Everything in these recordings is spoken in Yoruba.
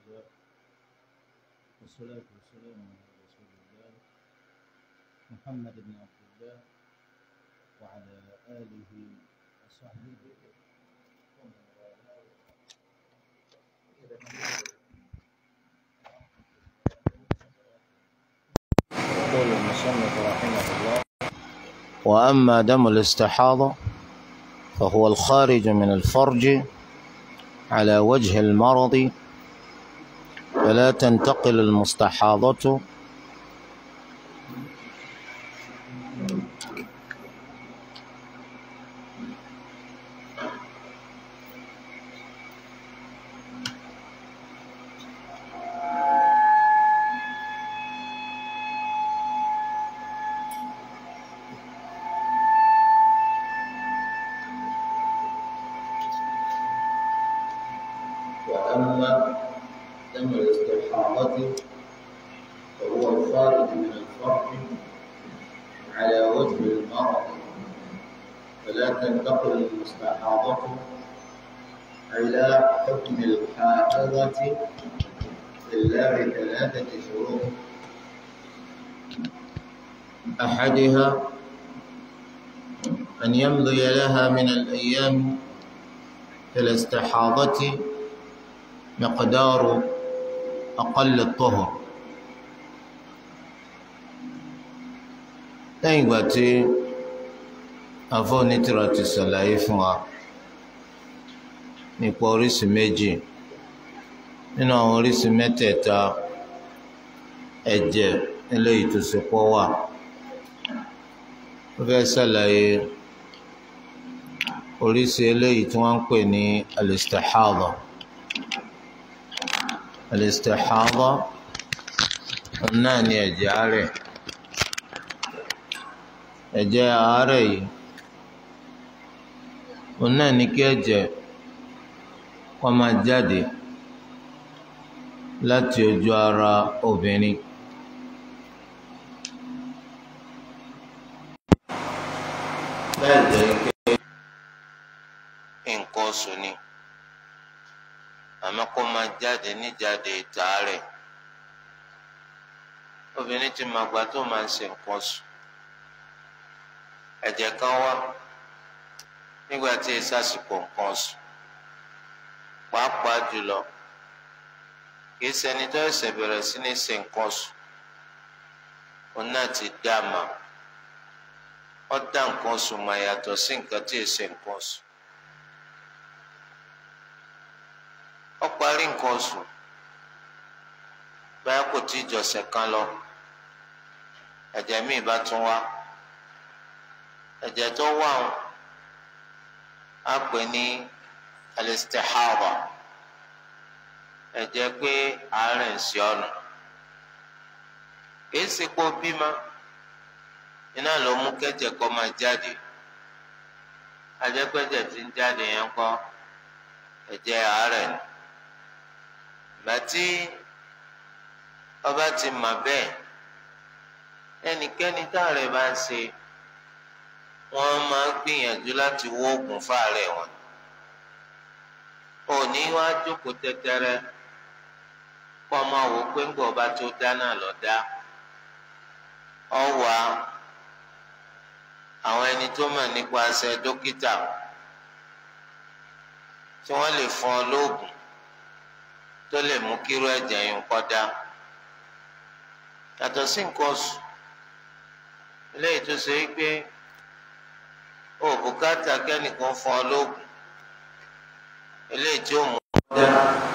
الله والصلاة والسلام على رسول الله محمد بن عبد الله وعلى آله وصحبه ومن والاه يقول المصنف رحمه الله وأما دم الاستحاضة فهو الخارج من الفرج على وجه المرض فلا تنتقل المستحاضة وأما دم الاستحاضة فهو الخارج من الفرج على وجه المرض فلا تنتقل المستحاضة إلى حكم الحائضة إلا بثلاثة شروط أحدها أن يمضي لها من الأيام في الاستحاضة مقدار أقل الطهر lẹ́yìn ìgbà tí afọ́nitìrọ̀ ti ṣàlàyé fún wa nípa oríṣi méjì nínú àwọn oríṣi mẹ́tẹ̀ẹ̀ta ẹ̀jẹ̀ eléyìí tó ṣe pọ̀ wà ó fẹ́ ṣàlàyé oríṣi eléyìí tí wọ́n ń pè ní alistahada alistihada náà ni ẹ̀jẹ̀ àárẹ̀ ẹ̀jẹ̀ àárẹ̀ yìí òun náà ní kí ẹ̀jẹ̀ kó máa jáde láti ojú ara obìnrin bẹ́ẹ̀ jẹ́ pé nǹkan oṣù ni àmọ́ kó máa jáde níjáde tààrẹ̀ obìnrin ti máa gbà tó máa ń ṣe nǹkan oṣù ẹ̀jẹ̀ kan wá nígbà tí ẹ sàsìkò nǹkan oṣù pàápàá jùlọ kì í ṣẹni tó ẹsẹ̀ bẹ̀rẹ̀ sí ní ṣe nǹkan oṣù òun náà ti dá a mà ó dá nǹkan oṣù mà yàtọ̀ sí nǹkan tí ẹ ṣe nǹkan oṣù. ó parí nǹkan oṣù báyà kò tí ì jọ̀sẹ̀ kan lọ ẹ̀jẹ̀ míì bá tún wá ẹ̀jẹ̀ tó wà ń á pè ní alistihaba ẹ̀jẹ̀ pé àárẹ̀ ń ṣe ọ̀nà kìí ṣe pé ó bímọ iná ló mú kẹ́jẹ̀ kó máa jáde ajẹ́pẹ́jẹ̀ tí ń jáde yẹn kọ́ ẹ̀jẹ̀ àárẹ̀ ni gbàtí ọba ti mà bẹ́ẹ̀ ẹnikẹ́ni táàrẹ̀ bá ń ṣe wọ́n máa ń gbìyànjú láti wó oògùn fáàrẹ̀ wọn òní wá jókòó tẹ́tẹ́rẹ́ kó máa wò pé ńgbà ọba tó dá náà lọ dá ọ wà àwọn ẹni tó mọ̀ nípasẹ̀ dókítà tí wọ́n lè fún ọ lóògùn tó lè mú kíró ẹ̀jẹ̀ yín kọ́dá yàtọ̀ sí nǹkan oṣù eléyìí tó ṣe é pé o bùkátà kẹ́nìkan fún ọ lóògùn eléyìí tí ó mú kọ́dá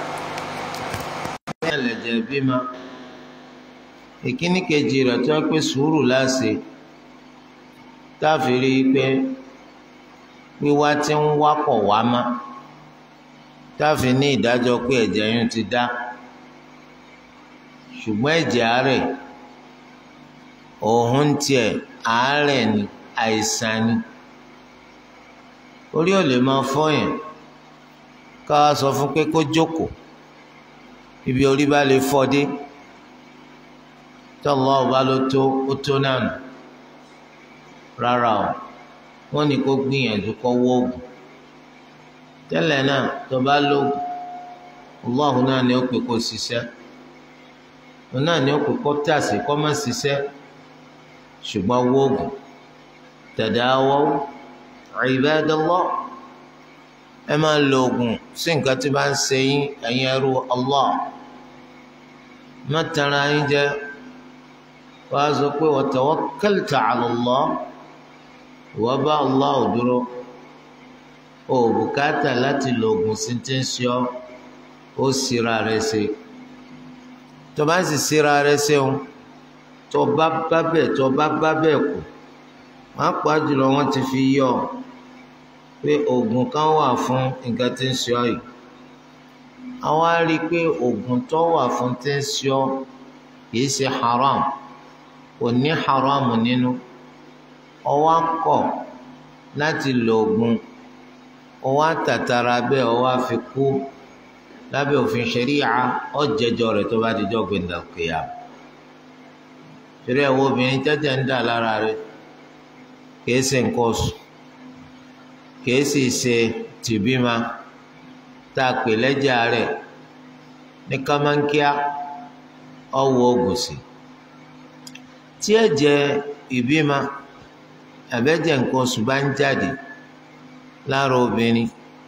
ní ẹlẹ́jẹ̀ bímọ ìkíní kejì rẹ̀ tó ń pè sùúrù láṣẹ táàfin rí i pé wíwá tí ń wákọ̀ wá má táàfin ní ìdájọ́ pé ẹ̀jẹ̀ yín ti dá ṣùgbọ́n ẹ̀jẹ̀ àárẹ̀ òun tiẹ̀ àárẹ̀ ni àìsàn ni orí ò lè máa fọyàn ká wá sọ fún pé kó jókòó ibi orí bá lè fọ́ dé tọ́lọ́ ọba ló tó ó tó náà nù rárá o wọ́n ní kó gbìyànjú kó wọ́ oògùn tẹ́lẹ̀ náà tó bá lóògùn Allah náà ni ó pè kó ṣiṣẹ́ òun náà ni ó pè kó tàsí kó má ṣiṣẹ́ ṣùgbọ́n wóògùn tadawaw ibadallah ẹ máa lo oògùn sí nǹkan tí bá ń ṣe yín ẹ̀yin ẹrú Allah má tara yín jẹ wàá sọ pé wa tawakkalta ala Allah ìwọ bá Allah ò dúró o ò bùkátà láti lo oògùn sí ti ń ṣe ọ́ ó síra rẹ ṣe tó bá sì síra rẹ ṣe o tó bá bá bẹ̀ tó bá bá bẹ̀ kù wọ́n pa jùlọ wọ́n ti fi yọ pé oògùn kan wà fún nǹkan tí ń ṣe ọ́ yìí àwọn á rí i pé oògùn tó wà fún tí ń ṣe ọ́ kìí ṣe haram kò ní haram nínú ọwọ́ kọ̀ láti lo oògùn ọwọ́ àtàtàrà bẹ́ẹ̀ ọwọ́ àfi kú lábẹ́ òfin ṣẹ̀ríà ọ̀jẹ̀jọ rẹ̀ tó bá dijọ́ gbẹ̀ndà kìyà ṣẹ̀ríà wo obìnrin jẹ́jẹ́ ń dà lára rẹ̀ kìí ṣe nǹkan oṣù kìí sì ṣe tìbímà tá a pè lẹ́jà rẹ̀ ní kámánkíá ọwọ́ oògùn sí tí ẹ̀jẹ̀ ìbímà àbẹ́jẹ̀ nǹkan oṣù bá ń jáde lára obìnrin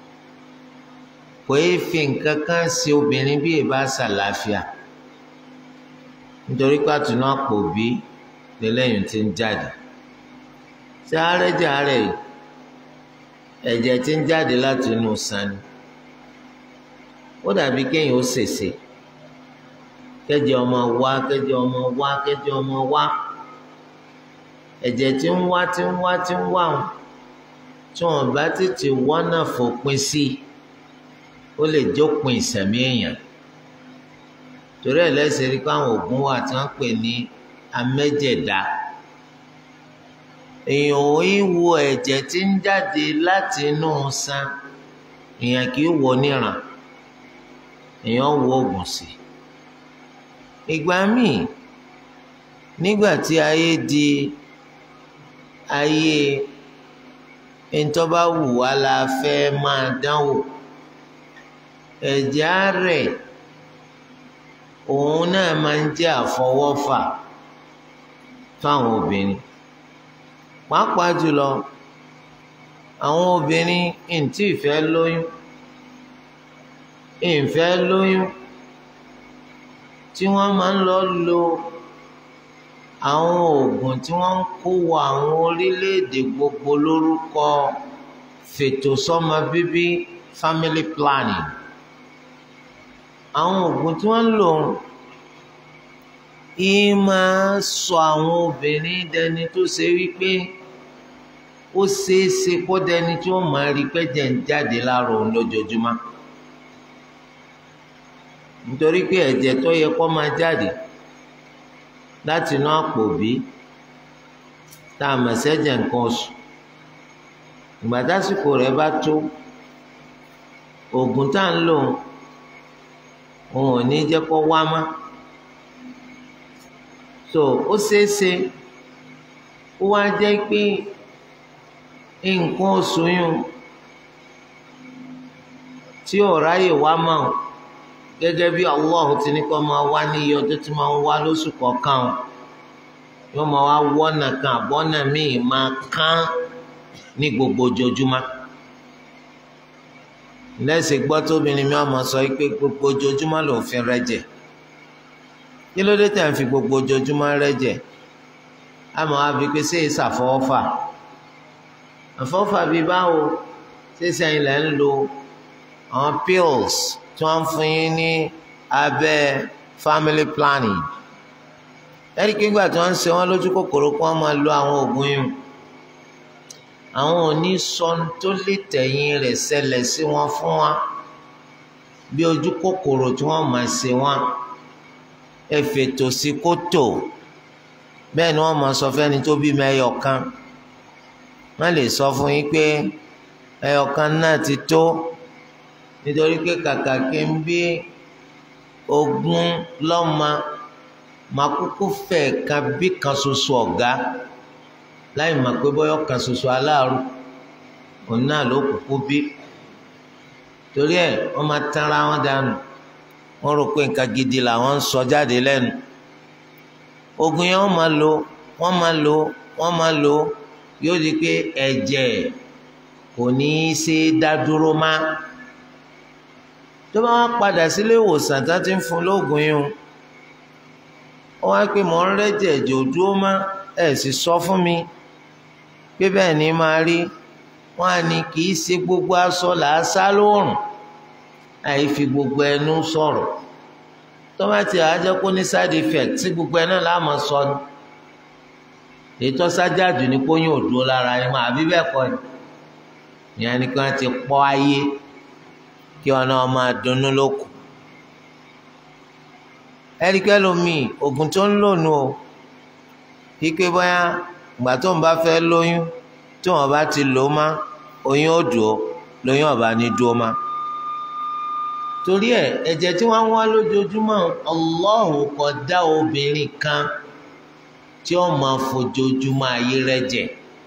kò yé fi nǹkan kan ṣe obìnrin bí ìbá ṣàlàáfíà nítorí pàtùnú àpò bí lẹ́lẹ́yìn tí ń jáde ṣé àárẹ̀jẹ̀ àárẹ̀ yìí ẹ̀jẹ̀ tí ń jáde láti inú sani ó dàbí kéèyàn ó ṣèṣe kẹ́jẹ̀ ọmọ wá kẹ́jẹ̀ ọmọ wá kẹ́jẹ̀ ọmọ wá ẹ̀jẹ̀ tí ń wá tí ń wá tí ń wá wọn tí wọn bá tètè wọ́nà fòpin sí ó lè jópin ìsẹ̀mí èèyàn torí ẹ̀ lẹ́sẹ̀ rí pé àwọn oògùn wà tí wọ́n pè ní amẹ́jẹ̀dá èèyàn ò í wo ẹ̀jẹ̀ tí ń jáde láti inú san èèyàn kì í wo níran èèyàn wo oògùn sí ìgbà míì nígbà tí ayé di ayé ntọ́ba wù wá la fẹ́ máa dánwò ẹ̀jẹ̀ rẹ̀ òun náà máa ń jẹ́ àfọwọ́fà fáwọn obìnrin pàápàá jùlọ àwọn obìnrin ntí ìfẹ́ lóyún ìfẹ́ lóyún tí wọ́n máa ń lọ lo àwọn oògùn tí wọ́n ń kó wọ àwọn orílẹ̀-èdè gbogbo lórúkọ fètò sọ́mọ bíbí family planning àwọn oògùn tí wọ́n ń lò yìí máa sọ àwọn obìnrin dẹni tó ṣe wípé ó ṣeé ṣe kó dẹni tí wọ́n máa rí pẹ́jẹ́ ń jáde láàrọ̀ òun lójoojúmọ́ nítorí pé ẹ̀jẹ̀ tó yẹ kó máa jáde láti inú àpò bí tá a mọ̀ sẹ́jẹ̀ nǹkan oṣù ìgbà tásìkò rẹ̀ bá tó oògùn tá à ń lò òun ò ní jẹ́ kó wá mọ́ so ó ṣeé ṣe ó wá jẹ́ pé nǹkan oṣù yún tí ò ráyè wá mọ́ ọ́ gẹ́gẹ́ bí Allah ti ní kó máa wá ní iye ọjọ́ tí máa ń wá lóṣù kọ̀ọ̀kan o yóò máa wá wọ́nà kan àbọ́nà míì máa kán ní gbogbo ojoojúmọ́ lẹ́sìn gbọ́ tóbìnrin mi ọmọ sọ pé gbogbo ojoojúmọ́ ló ń fi rẹ́jẹ̀ kí ló dé tẹ̀ ń fi gbogbo ojoojúmọ́ rẹ́jẹ̀ àmọ́ àfi pé ṣé ìṣàfọwọ́fà àfọwọ́fà bíi báwo ṣé sẹ́yìn lẹ́ ń lo àwọn pills tí wọ́n ń fún yín ní abẹ́ family planning ẹ̀rí kí nígbà tí wọ́n ń ṣe wọ́n lójú kòkòrò kí wọ́n máa lo àwọn oògùn yìí àwọn òní sọ tó lè tẹ̀yìn rẹ̀ ṣẹlẹ̀ sí wọn fún wa bí ojú kòkòrò tí wọ́n máa ṣe wọn ẹ fètò sí kótó bẹ́ẹ̀ ni wọ́n máa sọ fẹ́ni tó bímọ ẹyọ kan wọ́n lè sọ fún yín pé ẹyọ kan náà ti tó nítorí pé kàkà kí n bí ogún lọ́mọ máa kúkú fẹ́ kan bí kan ṣoṣo ọ̀gá láì mọ̀ pé bọ́yọ̀ kan ṣoṣo aláàrú òun náà ló kúkú bí torí ẹ̀ wọ́n máa tanra wọn dànù wọ́n rò pé nǹkan gidi làwọn ń sọ jáde lẹ́nu oògùn yẹn wọ́n máa lò wọ́n máa lò wọ́n máa lò yóò di pé ẹ̀jẹ̀ kò ní í ṣe dá dúró má tó bá wá padà sílé ìwòsàn tó ti ń fún lóògùn yìí ó wá pé mò ń rẹ́jẹ̀ ẹ̀jẹ̀ ò dúró má ẹ̀ sì sọ fún mi pé bẹ́ẹ̀ ni máa rí wọ́n á ní kì í ṣe gbogbo aṣọ làásá lóòrùn àì fi gbogbo ẹnu sọ̀rọ̀ tó bá ti àájẹ́ kó ní side effect tí gbogbo ẹ náà láàmú sọ ni ètò sájáàjù ní kó yín ò dúró lára yín máa bí bẹ́ẹ̀ kọ́ ni ìyẹn ni kí wọ́n ti pọ́ ayé kí wọn náà máa dunnú lóko ẹ̀ríkẹ́ lomi oògùn tó ń lò nù o kíkẹ́ bóyá ìgbà tó ń bá fẹ́ lóyún tí wọ́n bá ti lò ó má oyún ó dùn ó lóyún ọ̀bá ní dúró má torí ẹ̀ ẹ̀jẹ̀ tí wọ́n ń wá lójoojúmọ́ Ọlọ́hun kò dá obìnrin kan tí ó máa fojoojúmọ́ ayé rẹ̀ jẹ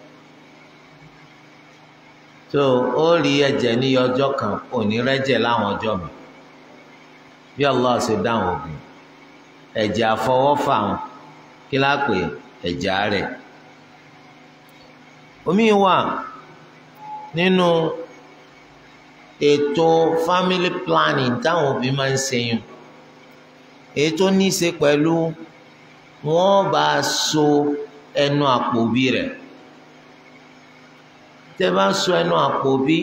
tó ó rí ẹ̀jẹ̀ ní ọjọ́ kan kò ní rẹ́jẹ̀ láwọn ọjọ́ mi bí Allah ṣe dáhùn ògùn ẹ̀jẹ̀ àfọwọ́fà wọn kí lápè ẹ̀jẹ̀ rẹ̀ omi wà nínú ètò family planning táwọn òbí máa ń ṣe yùn ètò ní í ṣe pẹ̀lú wọ́n bá so ẹnu àpò òbí rẹ̀ tẹ́ bá so ẹnu àpò òbí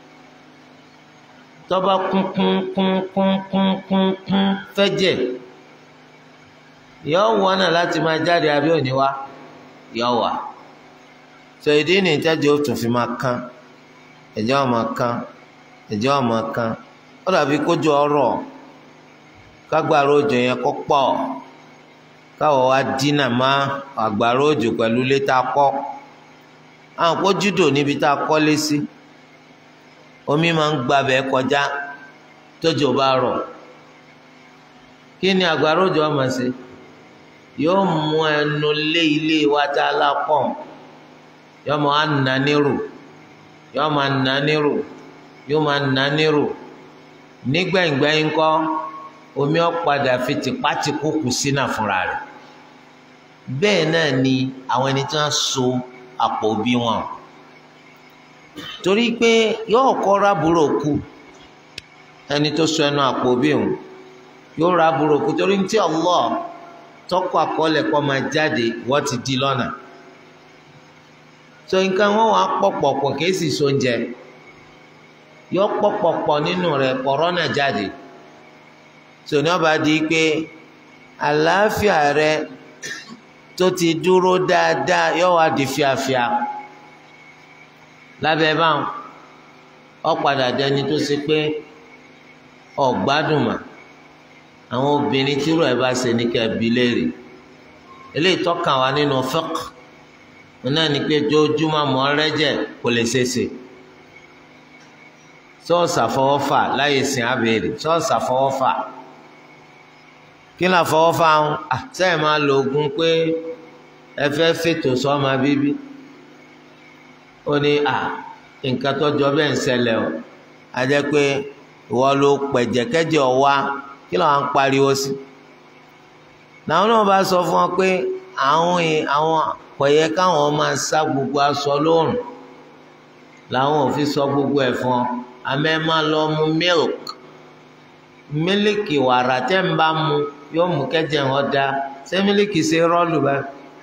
tọ́ba kún kún kún kún kún kún kún fẹ́jẹ̀ yọ wọ́n náà láti máa jáde àbí òní wá yọ wà so ìdí ni ìtẹ́jú ó tún fi máa kán ẹ̀jẹ̀ ọ̀ máa kán ẹ̀jẹ̀ ọ̀ máa kán ó dàbí kójú ọ̀rọ̀ kágbára òjò yẹn kó pọ̀ káwọ́ wa dínà má àgbàrá òjò pẹ̀lú létà kọ́ àwọn kó júdò níbi tá a kọ́lé sí omi máa ń gbabẹ̀ kọjá tójò bá rọ̀ kí ni àgbàrá òjò ọmọ sí yóò mú ẹnu lé ilé wa tá a lápọ̀ yóò máa nà nírò yóò máa nà nírò yóò máa nà nírò nígbẹ̀ngbẹ̀yìn kọ́ omi ọ̀padà fi tìpátìkú kù sínú fúnra rẹ̀ bẹ́ẹ̀ náà ni àwọn ẹni tí wọ́n so àpò òbí wọn torí pé yóò kọ́ rábùrò kú ẹni tó so ẹnu àpò òbí òun yóò rábùrò kú torí tí Allah tọ́kọ̀ àkọọ́lẹ̀ kọ́ máa jáde wọ́n ti di lọ́nà so nǹkan wọn wàá pọ̀pọ̀pọ̀ kìí sì so oúnjẹ yọ pọ̀pọ̀pọ̀ nínú rẹ̀ kọ̀rọ́nà jáde so ní ọba di pé àlàáfíà rẹ tó ti dúró dáadáa yọ wá di fíafíà lábẹ́ báwọn ọ̀padà dẹni tó ṣe pé ọ̀gbádùn mà àwọn obìnrin tírò ẹ̀ bá ṣe ní kẹ́ẹ̀bí léèrè eléyìí tọ́kàn wá nínú fiqh náà ni pé jójúmọ́ mọ́ rẹ́jẹ̀ kò lè ṣeéṣe sọ́ọ̀sì àfọwọ́fà láyé sìn abèrè sọ́ọ̀sì àfọwọ́fà kí ni àfọwọ́fà ń sẹ́yìn máa lo oògùn pé ẹ fẹ́ fètò sọ́mọ bíbí ó ní à nǹkan tó jọ bẹ́ẹ̀ ń ṣẹlẹ̀ o a jẹ́ pé ìwọ ló pẹ̀jẹ̀kẹ́jẹ̀ ọ̀wá kí ló ń pariwo sí làwọn náà bá sọ fún ọ pé àwọn àwọn kọ̀yẹ káwọn máa sá gbogbo aṣọ lóòrùn làwọn ò fi sọ gbogbo ẹ̀ fún ọ àmẹ́ máa lọ mu milk mílíkì wàrà tẹ́ ń bá mu yóò mú kẹ́jẹ̀ wọn da ṣé mílíkì ṣe rọ́ọ̀lù bá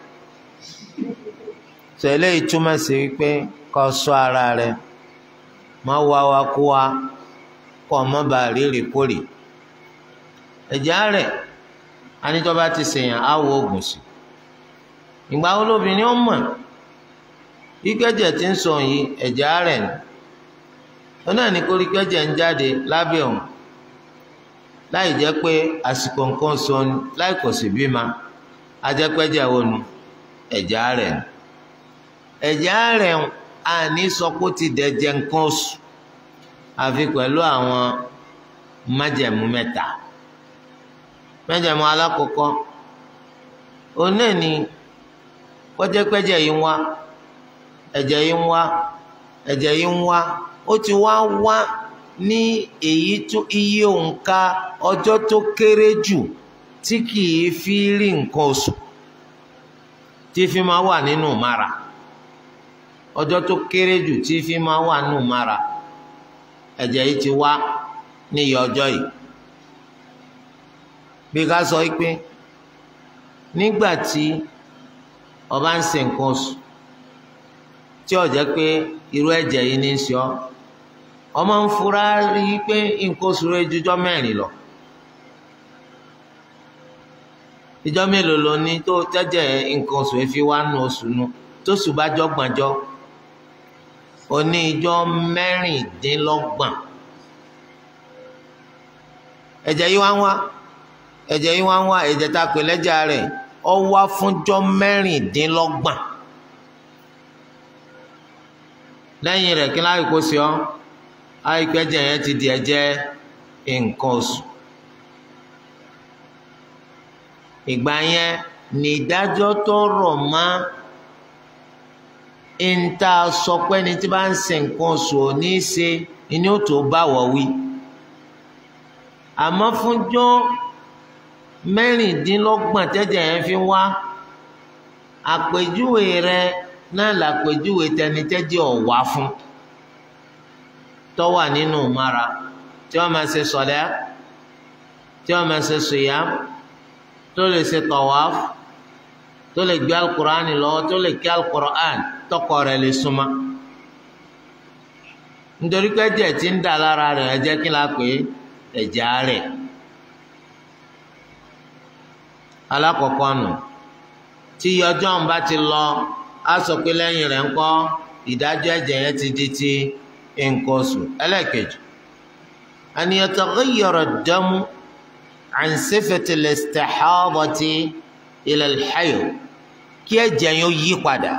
sọ eléyìí túmọ̀ sí wípé kó ṣọ́ ara rẹ má wá wa kú wa kó o má bàa rírì kórì ẹ̀jẹ̀ rẹ̀ anítọ́ bá ti ṣèyàn á wo oògùn sí ìgbà wo lóbìnrin ó mọ̀ ìkẹ́jẹ̀ tí ń sọ yìí ẹ̀jẹ̀ rẹ̀ ni ó náà ní kórìkẹ́jẹ̀ ń jáde lábẹ́ òun láì jẹ́ pé àsìkò nǹkan sọ ni láì kò sí bímọ ajẹ́pẹ́jẹ́ wo nu ẹ̀jẹ̀ rẹ̀ ni ẹ̀jẹ̀ rẹ̀ a ní sọ pé ó ti dẹ̀jẹ̀ nǹkan oṣù àfi pẹ̀lú àwọn májẹ̀mú mẹ́ta májẹ̀mú alákọ̀ọ́kọ́ òun náà ni kọjẹ́pẹ́jẹ́ yìí ń wá ẹ̀jẹ̀ yìí ń wá ẹ̀jẹ̀ yìí ń wá ó ti wá wá ní èyí tó iye òǹkà ọjọ́ tó kéré jù tí kìí fi rí nǹkan oṣù tí fi máa wà nínú mara ọjọ́ tó kéré jù tí fi máa wà nínú mara ẹ̀jẹ̀ yìí ti wá níyì ọjọ́ yìí bí ká sọ pé nígbà tí ọba ń ṣe nǹkan oṣù tí ó jẹ́ pé irú ẹ̀jẹ̀ yìí ní í ṣe ọ́ ọmọ ń fura rí i pé nǹkan oṣù rẹ̀ jújọ́ mẹ́rin lọ ìjọ mélòó ló ní tó jẹ́jẹ́ nǹkan oṣù rẹ̀ fi wá nù oṣù nu tó sùn bá jọ́gbọ̀njọ́ ó ní ìjọ mẹ́rìndínlọ́gbọ̀n ẹ̀jẹ̀ yìí wá ń wá ẹ̀jẹ̀ yìí wá ń wá ẹ̀jẹ̀ tá a pè lẹ́jà rẹ̀ ó wá fúnjọ́ mẹ́rìndínlọ́gbọ̀n lẹ́yìn rẹ̀ kí láyé kó sí ọ́ àìpẹ́jẹ̀ yẹn ti di ẹ̀jẹ̀ nǹkan oṣù ìgbà yẹn ní ìdájọ́ tó rọ̀ mọ́ ìta sọ pé ní tí bá ń ṣe nǹkan oṣù ò ní í ṣe ni ó tó bá wọ̀ wí àmọ́ fúnjọ́ mẹ́rìndínlọ́gbọ̀n tẹ́jẹ̀ yẹn fi wá àpèjúwe rẹ̀ náà làpèjúwe tẹni tẹ́jẹ̀ ọ̀wá fún tó wà nínú mara tí wọ́n máa ṣe sọ̀lẹ́ tí wọ́n máa ṣe sùyàm tó lè ṣe tawaf tó lè gbé alukur'an lọ́wọ́ tó lè kí alukur'an tọkọ rẹ̀ lè súnmọ́ nítorí pé ẹ̀jẹ̀ tí ń dà lára rẹ̀ ẹ̀jẹ̀ kí la pè é ẹ̀jẹ̀ rẹ̀ alákọ̀ọ́kọ́ nù tí ọjọ́ ń bá ti lọ á sọ pé lẹ́yìn rẹ̀ ńkọ́ ìdájọ́ ẹ̀jẹ̀ yẹn ti di ti nǹkan oṣù ẹlẹ́ẹ̀kejì an yataghayyara ad-damu an sifati al-istihadati ila al-hayd kí ẹ̀jẹ̀ yẹn ó yí padà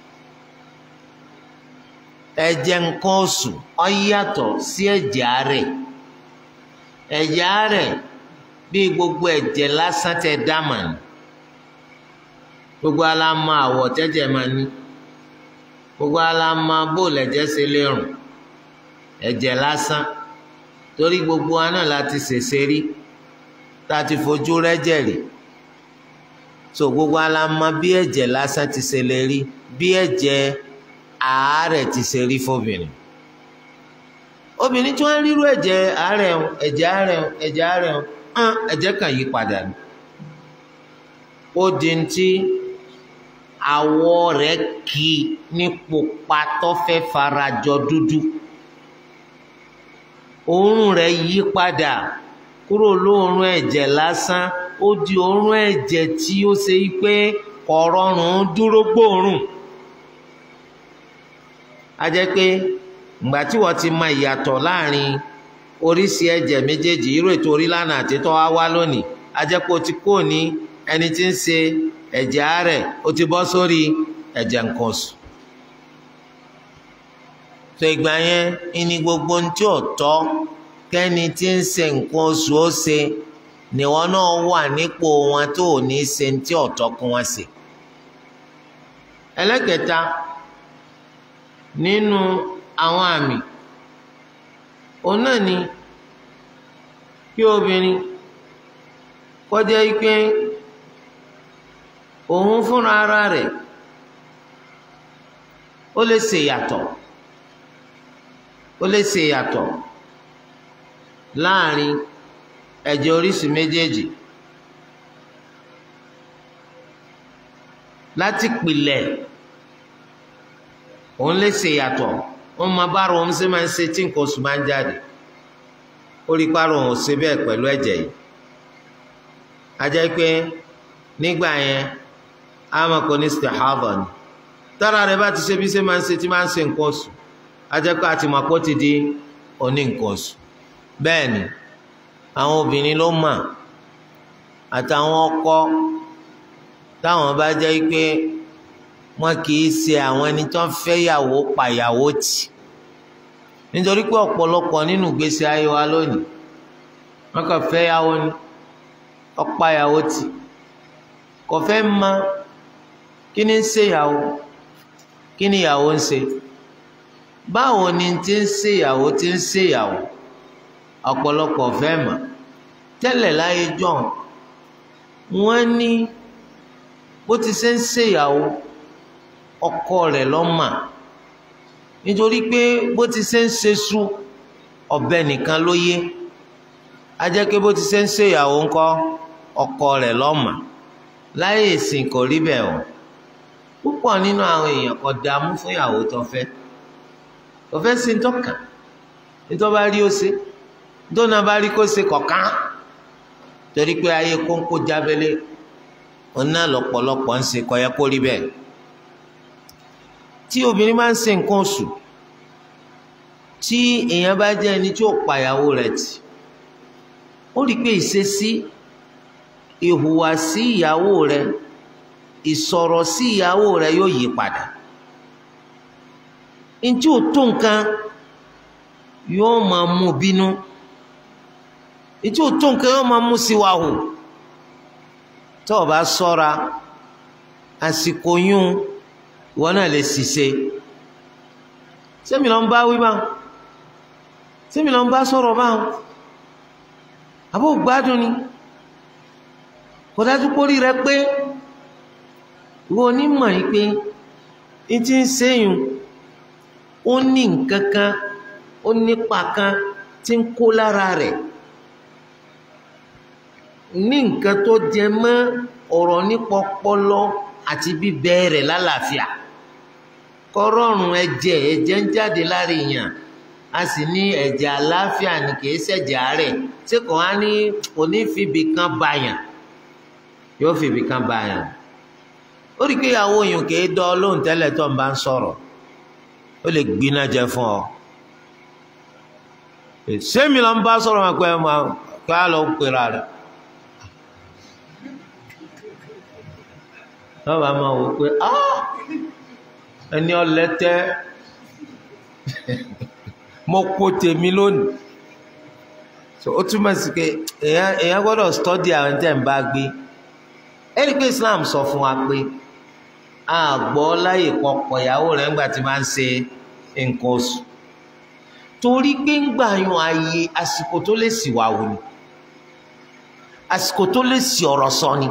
ẹ̀jẹ̀ nǹkan oṣù ó yàtọ̀ sí ẹ̀jẹ̀ àárẹ̀ ẹ̀jẹ̀ àárẹ̀ bí gbogbo ẹ̀jẹ̀ lásán tẹ dámà ní gbogbo alámọ àwọ̀ tẹ́jẹ̀ máa ní gbogbo alámọ bóòlù ẹ̀jẹ̀ ṣe lè rùn ẹ̀jẹ̀ lásán torí gbogbo wa náà láti ṣèṣe rí tá a ti fojú rẹ́jẹ̀ rí so gbogbo alámọ bí ẹ̀jẹ̀ lásán ti ṣe lè rí bí ẹ̀jẹ̀ àárẹ̀ ti ṣe rí fóbìnrin obìnrin tí wọ́n rírú ẹ̀jẹ̀ àárẹ̀ ẹ̀jẹ̀ àárẹ̀ ẹ̀jẹ̀ àárẹ̀ hàn ẹ̀jẹ̀ kan yí padà ní ó di ti àwọ̀ rẹ̀ kì í ní pupa tó fẹ́ farajọ dúdú òórùn rẹ̀ yí padà kúrò lóòórùn ẹ̀jẹ̀ lásán ó di òórùn ẹ̀jẹ̀ tí ó ṣe pé kọ̀rọ̀rùn dúró gbòòrùn a jẹ́ pé ìgbà tí wọ́n ti mọ ìyàtọ̀ láàrin oríṣi ẹ̀jẹ̀ méjèèjì irú ètò orí lánàá àti tó wá wá lónìí a jẹ́ pé o ti kó ní ẹni tí ń ṣe ẹ̀jẹ̀ àárẹ̀ o ti bọ́ sórí ẹ̀jẹ̀ nǹkan oṣù. tó ìgbà yẹn ìní gbogbo ohun tí ò tọ́ kẹ́ni tí ń ṣe nǹkan oṣù ó ṣe níwọ náà wà nípò wọn tó ò ní ṣe tí ò tọ́ kún wọn ṣe. ẹlẹ́kẹta nínú àwọn àmì òun náà ni kí obìnrin kọjá ike òun fúnra ara rẹ̀ ó lè ṣe yàtọ̀ ó lè ṣe yàtọ̀ láàrin ẹ̀jẹ̀ oríṣi méjèèjì láti pilẹ̀ òun lè ṣe yàtọ̀ wọn máa bá ara òun ṣe máa ń ṣe tí nǹkan oṣù máa ń jáde ó rí pàrọ̀ òun ṣe bẹ́ẹ̀ pẹ̀lú ẹ̀jẹ̀ yìí a jẹ́ pé nígbà yẹn a máa kọ́ ní istihadha ni tára rẹ̀ bá ti ṣe bí ṣe máa ń ṣe tí máa ń ṣe nǹkan oṣù a jẹ́ pé àti màpọ̀ ti di oní nǹkan oṣù bẹ́ẹ̀ ni àwọn obìnrin ló mà àtàwọn ọkọ táwọn bá jẹ́ pé wọn kì í ṣe àwọn ẹni tó ń fẹ́ yàwó pàyàwó tì nítorí pé ọ̀pọ̀lọpọ̀ nínú ìgbésí ayé wa lónìí wọn kàn fẹ́ yàwó ni ọ̀pá yàwó tì kò fẹ́ mọ kí ni ń ṣe yàwó kí ni yàwó ń ṣe báwo ni ti ń ṣe yàwó ti ń ṣe yàwó ọ̀pọ̀lọpọ̀ fẹ́ mọ̀ tẹ́lẹ̀ láyé john wọ́n ní bó ti ṣe ń ṣèyàwó ọkọ rẹ̀ lọ́mà nítorí pé bó ti ṣe ń ṣe sú ọ̀bẹ nìkan ló yé a jẹ́ pé bó ti ṣe ń ṣèyàwó ńkọ́ ọkọ rẹ̀ lọ́mà láyé ìsìn kò rí bẹ́ẹ̀ o púpọ̀ nínú àwọn èèyàn kò dààmú fún ìyàwó tó fẹ́ tó fẹ́ sí tọ́ka nítorí bá rí ó ṣe nítorí náà bá rí kó ṣe kọ̀ọ̀kan torí pé ayé kónkó jábẹ́lé òun náà lọ́pọ̀lọpọ̀ ń ṣe kò yẹ kó rí bẹ́ẹ̀ tí obìnrin máa ń ṣe nǹkan oṣù tí èèyàn bá jẹ́ ẹni tí ó pa ìyàwó rẹ̀ tì ó rí i pé ìṣesí ìhùwàsí ìyàwó rẹ̀ ìsọ̀rọ̀ sí ìyàwó rẹ̀ yóò yí padà ntí ò tó nǹkan yóò máa mú bínú ntí ò tó nǹkan yóò máa mú síwá hù tó o bá ṣọ́ra àsìkò yún ìwọ náà lè ṣìṣe sẹ́mi lọ́n bá wí báwọn sẹ́mi lọ́n bá sọ̀rọ̀ báwọn àbó gbádùn ni kò dájú pórí rẹ pé ìwọ onímọ̀ yìí pé ní ti ń sẹ́yìn ó ní nǹkan kan ó nípa kan tí ń kó lára rẹ̀ ní nǹkan tó jẹ mọ́ ọ̀rọ̀ nípa ọpọlọ àti bíbẹ rẹ̀ lálàáfíà kọ́rọ́ọ̀rùn ẹ̀jẹ̀ ẹ̀jẹ̀ ń jáde lára èèyàn a sì ní ẹ̀jẹ̀ àlàáfíà ni kìí ṣẹ̀jẹ̀ àárẹ̀ tí kò á ní kò ní fìbí kan bàyàn yóò fìbí kan bàyàn ó rí i pé ìyàwó yìí kìí dán lóhùn tẹ́lẹ̀ tó ń bá ń sọ̀rọ̀ ó lè gbiná jẹ fún ọ sẹ́mi ló ń bá sọ̀rọ̀ wọn pé kí á lọ pera rẹ̀ wọ́n bá máa wò pé ẹni ọlẹ́tẹ́ mo kó tèmi lónìí so ó túmọ̀ sí pé èèyàn gbọ́dọ̀ stọ́dí àwọn tẹ̀ ń bá gbé ẹni pé Islam sọ fún wa pé a gbọ́ láyè pọ̀pọ̀ ìyàwó rẹ̀ ńgbà tí máa ń ṣe nǹkan oṣù torí pé ń gbà yan ààyè àsìkò tó lè sì wà wò ni àsìkò tó lè sì ọ̀rọ̀ sọ ni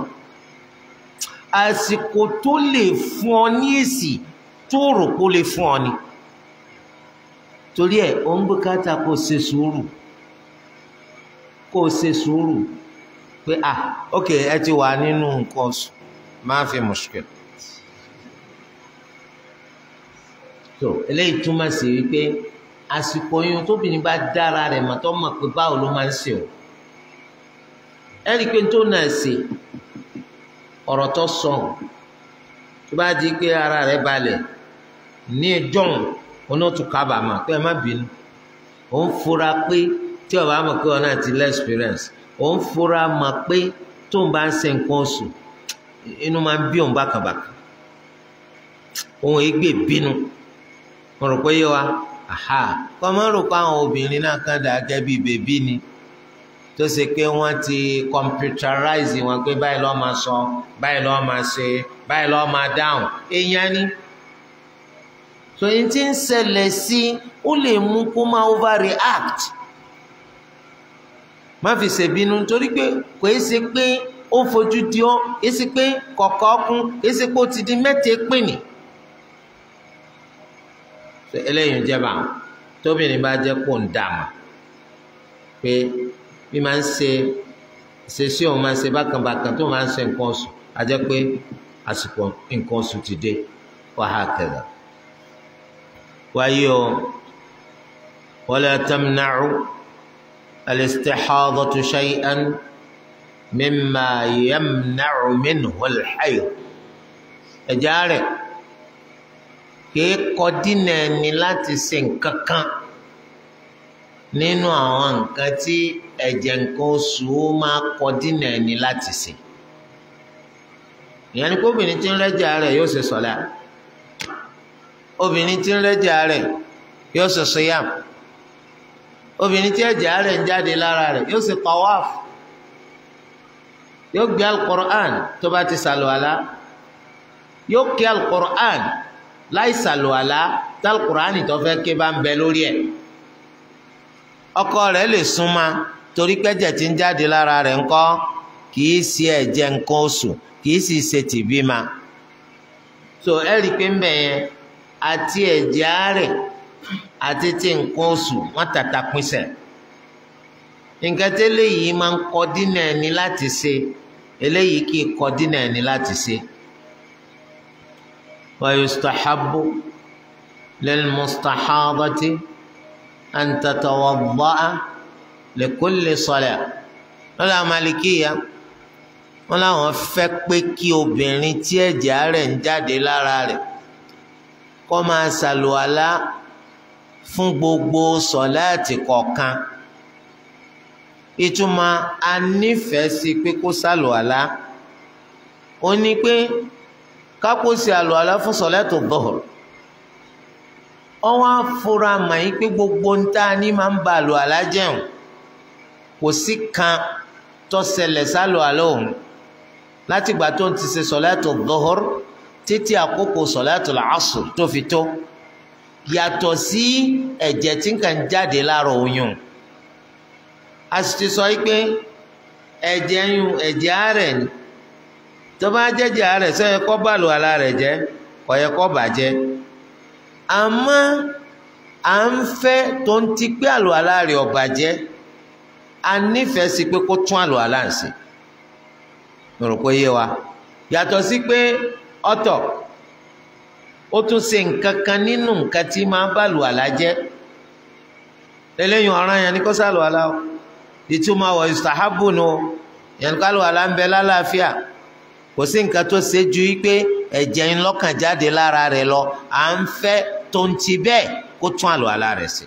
àsìkò tó lè fún ọ ní èsì tó rò kó lè fún ọ ni torí ẹ ò ń bùkátà kó o ṣe sùúrù kó o ṣe sùúrù pé ah ok ẹ ti wà nínú nǹkan oṣù máa fi mushkil so eléyìí túmọ̀ sí wípé àsìkò yun tóbìnrin bá dára rẹ̀ mọ̀ tó mọ̀ pé báwo ló máa ń ṣe o ẹ rí i pé tó náà ṣe ọ̀rọ̀ tó sọ tó bá di pé ara rẹ̀ balẹ̀ ní ẹjọ́ onótù kábàámà pé ẹ má bínú òun fura pé tí ọba mọ̀ pé ọ̀nà ti lẹ́ experience òun fura mọ̀ pé tó ń bá ń ṣe nǹkan oṣù inú máa ń bí òun bákàbàkà òun ègbè bínú mo rò pé yé wa aha kọ́ mọ́ rò pé àwọn obìnrin náà kàn dà gẹ́gẹ́ bíi bèbí ni tó ṣe pé wọ́n ti computerize wọn pé báyìí lọ́ọ́ máa sọ báyìí lọ́ọ́ máa ṣe báyìí lọ́ọ́ máa dáhùn èèyàn ni so yín tí ń ṣẹlẹ̀ sí ó lè mú kó máa overreact má fi ṣèbínú torí pé kò é ṣe pé ó fojú di ọ́ kì í ṣe pé kọ̀ọ̀kan ọkùn kì í ṣe pé ó ti di mẹ́tẹ̀ẹ́ pìnì eléyìí ń jẹba tóbìnrin bá jẹ́ pò ń dàmà pé bí máa ń ṣe ṣèṣe òun máa ń ṣe bákanbákan tó máa ń ṣe nǹkan oṣù á jẹ́ pé àsìkò nǹkan oṣù ti dé wàhálà kẹlẹ wáyé o wala tamna'u al-istihadatu shay'an mimma yamna'u minhu al-hayd ẹ̀já rẹ̀ kìí kọ dínà ẹni láti ṣe nǹkan kan nínú àwọn nǹkan tí ẹ̀jẹ̀ nǹkan oṣù ó máa kọ dínà ẹni láti ṣe ìyẹn ni pé obìnrin tí ń rẹ́jà rẹ̀ yóò ṣe sọ̀lá obìnrin tí ń rẹ́jà rẹ̀ yóò ṣe siyam obìnrin tí ẹ̀jẹ̀ rẹ̀ ń jáde lára rẹ̀ yóò ṣe tawaf yóò gbé al-Qur'an tó bá ti sàlùwàlá yóò kí al-Qur'an láì sàlùwàlá tálkùránì tó fẹ́ ké bá ń bẹ lórí ẹ̀ ọkọ rẹ̀ lè súnmọ́ torí pẹ́jẹ̀ tí ń jáde lára rẹ̀ ńkọ́ kìí ṣe ẹ̀jẹ̀ nǹkan oṣù kìí sì ṣe tìbímà so ẹ rí i pé ń bẹ̀ yẹn àti ẹ̀jẹ̀ àárẹ̀ àti ti nǹkan oṣù wọ́n tàtà pinsẹ̀ nǹkan tí eléyìí máa ń kọ dínà ẹni láti ṣe eléyìí kì í kọ dínà ẹni láti ṣe. wa yustahabbu lil mustahadati an tatawadda'a li kulli salat lọ́la malikiya wọ́n láwọn fẹ́ pé kí obìnrin tí ẹ̀jẹ̀ rẹ̀ ń jáde lára rẹ̀ kó máa ṣàlùwàlá fún gbogbo sọ̀láàtì kọ̀ọ̀kan ìtumọ̀ anífẹ̀ẹ́ sí pé kó ṣàlùwàlá ó ní pé kápò sí àlùwàlá fún sọ̀láàtì dhuhr ọwọ́ afura mà yí pé gbogbo ń tá a ní máa ń ba àlùwàlá jẹun kò sí kan tó ṣẹlẹ̀ sálùwàlá òun látìgbà tó ń ti ṣe sọ̀láàtì dhuhr títí àkókò sọ̀láàtì asr tó fi tó yàtọ̀ sí ẹ̀jẹ̀ tí ń kàn jáde lára oyún a sì ti sọ pé ẹ̀jẹ̀ yún ẹ̀jẹ̀ àárẹ̀ ni tó bá jẹ́jẹ̀ àárẹ̀ sọ yẹ kó bàlù àlá rẹ̀ jẹ́ kò yẹ kó bàjẹ́ àmọ́ à ń fẹ́ tó ń ti pé àlù àlá rẹ̀ ò bàjẹ́ a nífẹ̀ẹ́ sí pé kó tún àlù àlá ń ṣe mo rò pé yé wa yàtọ̀ sí pé ọ̀tọ̀ ó tún ṣe nǹkan kan nínú nǹkan tí máa bá lù àlá jẹ́ lẹ́lẹ́yìn ọ̀ràn yẹn ni kó sálù àlá o ìtumọ̀ wọ̀ ìsàhábù nu yẹn ká lù àlá ń bẹ lálàáfíà kò sí nǹkan tó ṣe ju pé ẹ̀jẹ̀ ń lọ́kàn jáde lára rẹ̀ lọ à ń fẹ́ tó ń ti bẹ́ẹ̀ kó tún àlù àlá rẹ̀ sí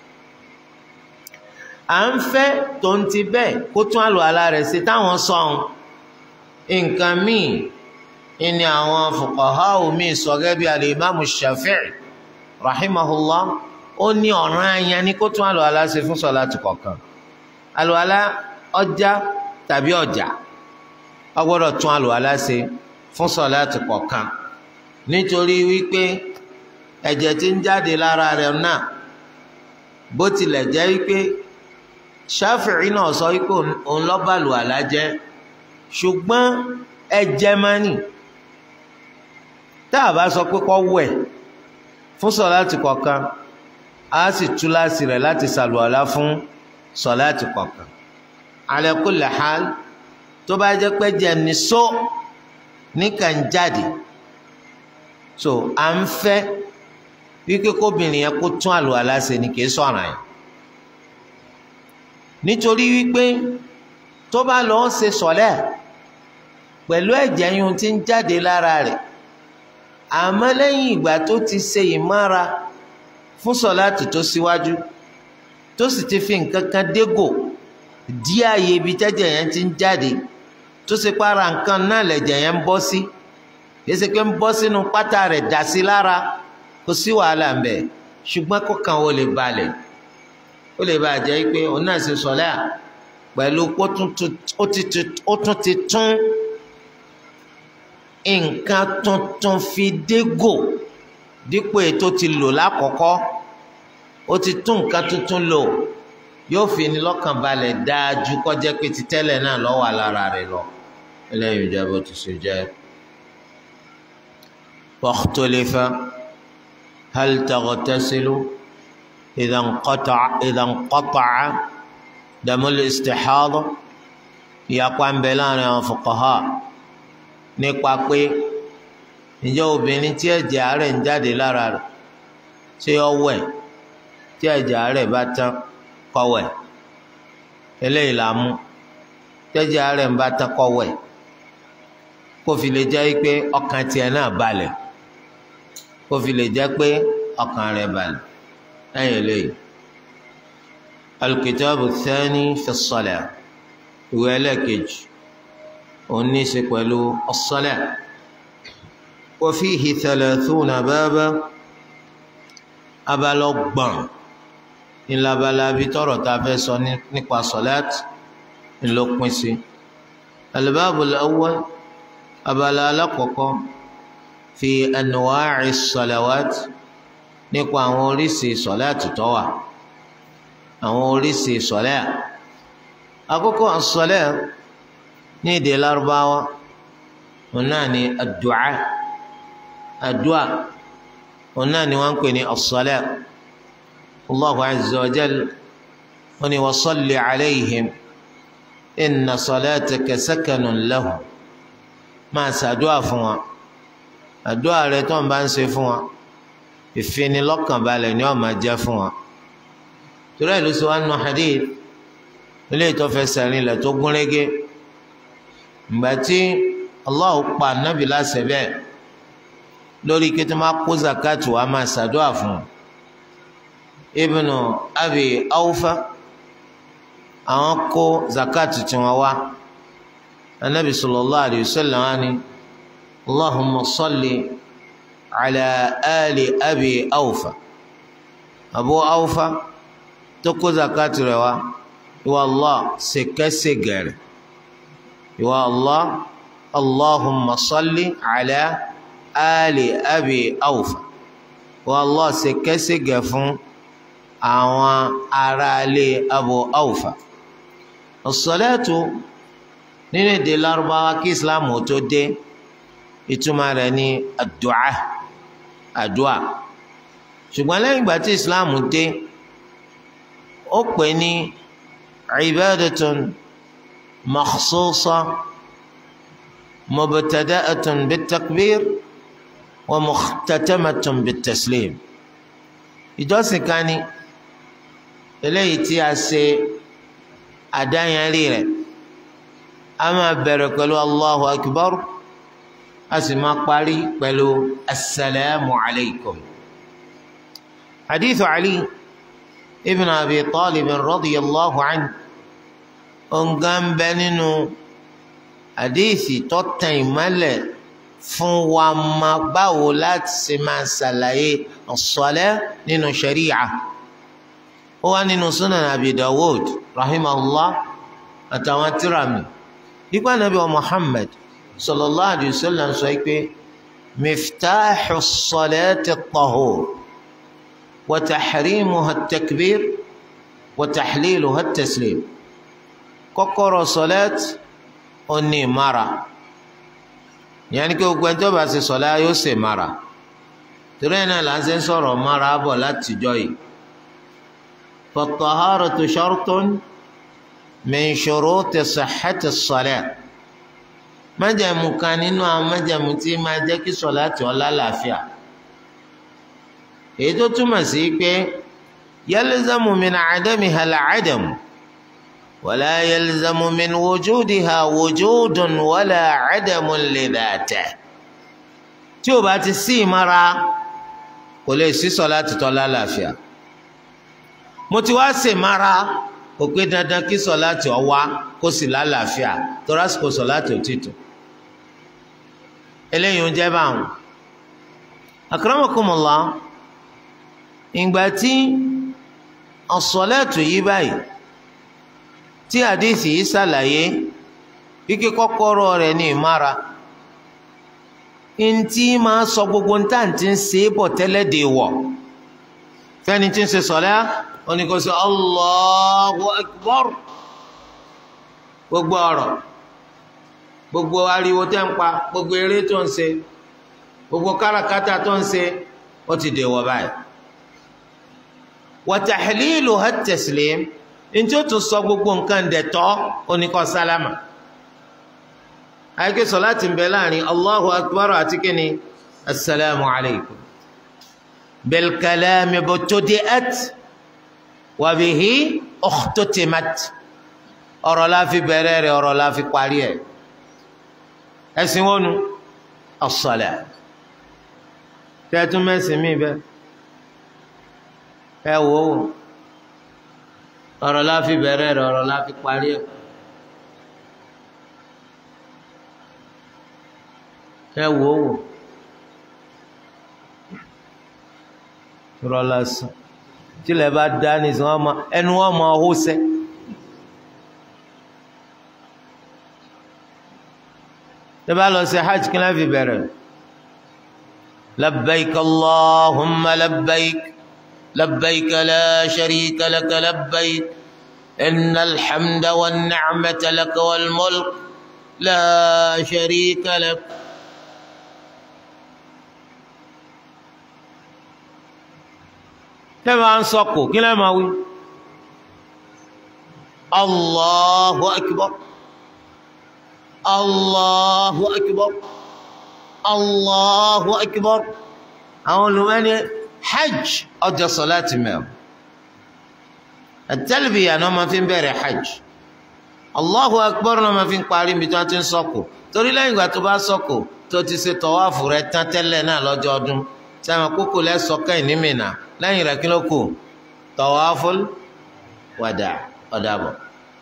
à ń fẹ́ tó ń ti bẹ́ẹ̀ kó tún àlù àlá rẹ̀ sí táwọn sọ̀hún nǹkan míì ìní àwọn fuqaha omi sọ̀rọ̀ bí alimami shafi'i rahimahullah ó ní ọ̀ràn ayan ni kó tún àlùwàlá ṣe fún sọ̀láàtì kọ̀ọ̀kan àlùwàlá ọjà tàbí ọjà ó gbọ́dọ̀ tún àlùwàlá ṣe fún sọ̀láàtì kọ̀ọ̀kan nítorí wípé ẹ̀jẹ̀ tí ń jáde lára rẹ̀ náà bó tilẹ̀ jẹ́ wípé shafi'i náà sọ wípé òun ló bá àlùwàlá jẹ́ ṣùgbọ́n ẹ̀jẹ̀ máa nì tá a bá sọ pé kó wẹ̀ fún sọ̀láàtì kọ̀ọ̀kan a sì tú láti rẹ̀ láti ṣàlùwàlá fún sọ̀láàtì kọ̀ọ̀kan ala kulli hal tó bá jẹ́ pé jẹ́ ní só níkàn jáde so à ń fẹ́ wípé kóbìnrin yẹn kó tún àlùwàlá ṣe ni kì í sọ̀ràn yẹn nítorí wípé tó bá lọ́ọ́ ṣe sọ̀lẹ́ pẹ̀lú ẹ̀jẹ̀ yun tí ń jáde lára rẹ̀ àmọ́ lẹ́yìn ìgbà tó ti ṣe ìmára fún sọ̀láàtì tó síwájú tó sì ti fi nǹkan kan dégò dí ààyè ibi tẹ́jẹ̀ yẹn ti ń jáde tó ṣe para nǹkan náà lẹ̀jẹ̀ yẹn ń bọ́ sí kìí ṣe pé ń bọ́ sínú pátá rẹ̀ dà sí lára kò sí wàhálà ń bẹ̀ ṣùgbọ́n kọ̀ọ̀kan ó lè balẹ̀ ó lè bàjẹ́ pé òun náà ṣe sọ̀lá pẹ̀lú ó tún ti tún nǹkan tuntun fi dégò dípò ètò ti lò lákọ̀ọ́kọ́ ó ti tún nǹkan tuntun lò yóò fi ní lọ́kàn balẹ̀ dáájú kọjá pé ti tẹ́lẹ̀ náà lọ́wọ́ lára rẹ̀ lọ eléyìí jẹ́ bó ti ṣe jẹ́. واختلف هل تغتسل إذا انقطع إذا انقطع دم الاستحاضة يقوم بلان فقهاء nípa pé ǹjẹ́ obìnrin tí ẹ̀jẹ̀ àárẹ̀ ń jáde lára rẹ̀ ṣé ó wẹ̀ tí ẹ̀jẹ̀ àárẹ̀ bá tán kó wẹ̀ eléyìí là mú tẹ́jẹ̀ àárẹ̀ ń bá tán kó wẹ̀ kó fi lè jẹ́ pé ọkàn tiẹ̀ náà balẹ̀ kó fi lè jẹ́ pé ọkàn rẹ̀ balẹ̀ lẹ́yìn eléyìí. alukitaabu thani fi as-salat ìwé ẹlẹ́ẹ̀kejì òun ní í ṣe pẹ̀lú as-salat wa fihi thalathuna baba abalọgbọ̀n ńlábalábi tọrọ tá a fẹ́ sọ nípa salat ńlọpin sí al-babu al-awwal abala alákọ̀ọ́kọ́ fi anwa'i salawat nípa àwọn oríṣi sọ̀láàtì tó wà àwọn oríṣi sọ̀láà àkọ́kọ́ as-salat ní èdè lárúbáwá òun náà ní ad-du'a ad-du'a òun náà ni wọ́n ń pè ní as-salat Allahu azza wa jal wọ́n ní wa salli alayhim inna salataka sakanun lahum máa ṣàdúà fún wa àdúà rẹ tó ń bá ń ṣe fún wa ìfinilọ́kànbalẹ̀ ni ó máa jẹ́ fún wa torí ẹ̀ ló sọ wá nù hadith ilé ìtọ́fẹsẹ̀ rinlẹ̀ tó gúnrégé ìgbà tí Allah pa nábì láṣẹ bẹ́ẹ̀ lórí kí tó máa kó zakat wa máa ṣàdúrà fún ibnu abi awfa àwọn kó zakat tí wọn wá anabi sallallahu alayhi wa sallam wani allahumma salli ala ali abi awfa abu awfa tó kó zakat rẹ̀ wá ìwà allah ṣèkẹsẹgẹrẹ ìwà allah allahumma salli ala ali abi awfa wa allah ṣe kẹsígẹ fún àwọn aráalé abu awfa as-salatu nínú èdè lárúbáwá kí islam ò tó dé ìtumọ̀ rẹ̀ ní àdúà àdúà ṣùgbọ́n lẹ́yìn ìgbà tí islam dé ó pè ní ibadatun makhsusa mubtada'atun bit-takbir wa mukhtatamatun bit-taslim ìjọsìn kan ni eléyìí tí a ṣe àdáyanrí rẹ̀ a máa bẹ̀rẹ̀ pẹ̀lú allahu akbar a sì máa parí pẹ̀lú asalaamu alaykum hadithu ali ibn abi talib radiyallahu anhu ongan bẹ nínú hadithi tó tàn ìmọ́lẹ̀ fún wa máa báwo láti ṣe máa ṣàlàyé as-salah nínú sharia ó wá nínú sunan abi dawud rahimahullah àtàwọn tírami nípa nàbí wa muhammad sallallahu alayhi wa sallam sọ pé miftaḥu as-salati at-tahur wa tahrimuha at-takbir wa tahliluha at-taslim kọ́kọ́rọ́ sọlẹt ó ní ìmára ìyẹn ni kí gbogbo ẹni tó bá ṣe sọlá yóò ṣe ìmára torí ẹ̀ náà là ń ṣe ń sọ̀rọ̀ mára bọ̀ látijọ́ yìí فالطهارة شرط من شروط صحة الصلاة májẹ̀mú kan nínú àwọn májẹ̀mú tí máa jẹ́ kí sọ̀láàtì ó lálàáfíà èyí tó túmọ̀ sí pé يلزم من عدمها العدم ولا يلزم من وجودها وجود ولا عدم لذاته tí ó bá ti sí ìmára kò lè sí sọ̀láàtì tó lálàáfíà mo ti wá ṣe mara kò pé dandan kí sọláàtì ó wá kó sì lálàáfíà torí àsìkò sọláàtì ò ti tó eléyìí ń jẹ́ báwọn akramakumullah ìgbà tí ọ̀sọ̀lẹ́tù yìí báyìí tí àdìsí yìí ṣàlàyé kíkí kọ́kọ́rọ́ rẹ̀ ní ìmára ntí máa sọ gbogbo ntàntí ń ṣe é bọ̀ tẹ́lẹ̀ dè wọ̀ fẹ́ni tí ń ṣe sọ̀lá oni kò sọ Allahu Akbar gbogbo ọ̀rọ̀ gbogbo ariwo tẹ́ ń pa gbogbo eré tó ń ṣe gbogbo káràkátà tó ń ṣe ó ti dèwọ̀ báyìí wa tahliluha at-taslim ntí ó tún sọ gbogbo nǹkan dẹ̀tọ́ oníkọ́ sálámà àyíké sọ láti ń bẹ láàrin Allahu Akbar àti kíni assalamu alaykum bil kalami btudi'at wàbíhí ọ̀tọ́tẹ̀mát ọ̀rọ̀ la fi bẹ̀rẹ̀ rẹ̀ ọ̀rọ̀ la fi parí ẹ̀ ẹ̀sìn wọnú as-salat tẹ́tún mẹ́sìn mí bẹ́ ẹ wò ó ọ̀rọ̀ la fi bẹ̀rẹ̀ rẹ̀ ọ̀rọ̀ la fi parí ẹ̀ ẹ wò ó wò rọlá sùn tílẹ̀ bá dá nìsín wọn máa ẹnu wọn máa hó sẹ́. tẹ́ bá lọ sí hajj kí náà fi bẹ̀rẹ̀ labbaik allahumma labbaik labbaik la sharika laka labbaik إن الحمد والنعمة لك والملك لا شريك لك tẹ́lẹ̀ ń sọkò kí lẹ́ẹ̀ máa wí allahu akbar allahu akbar allahu akbar àwọn olùmọ́ni hajj ọjọ́ sọláàtì mẹ́rin àtẹ́lẹ̀bìyà náà máa fi ń bẹ̀rẹ̀ hajj allahu akbar náà máa fi ń parí mi tí wọ́n ti ń sọkò torí lẹ́yìn ìgbà tó bá sọkò tó ti ṣe tọ́wáfù rẹ̀ tán tẹ́lẹ̀ náà lọ́jọ́ ọdún sẹ́wọ̀n kókò lẹ́sọ̀kẹ́ ìnímìnà lẹ́yìn rẹ̀ kí ló kù tawaful wàdà ọ̀dàbọ̀.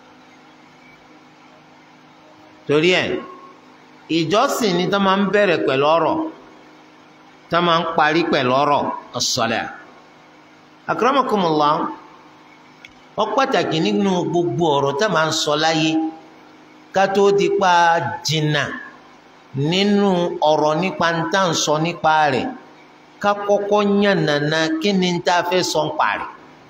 torí ẹ̀ ìjọsìn ni tó máa ń bẹ̀rẹ̀ pẹ̀lú ọ̀rọ̀ tó máa ń parí pẹ̀lú ọ̀rọ̀ as-salat. akramakumullah ó pàtàkì nínú gbogbo ọ̀rọ̀ tó máa ń sọ láyé ká tó di pa jìnnà nínú ọ̀rọ̀ nípa ń tà ń sọ nípa rẹ̀ ká kọ́kọ́ yàn nàna kí ni tá a fẹ́ sọ ń parí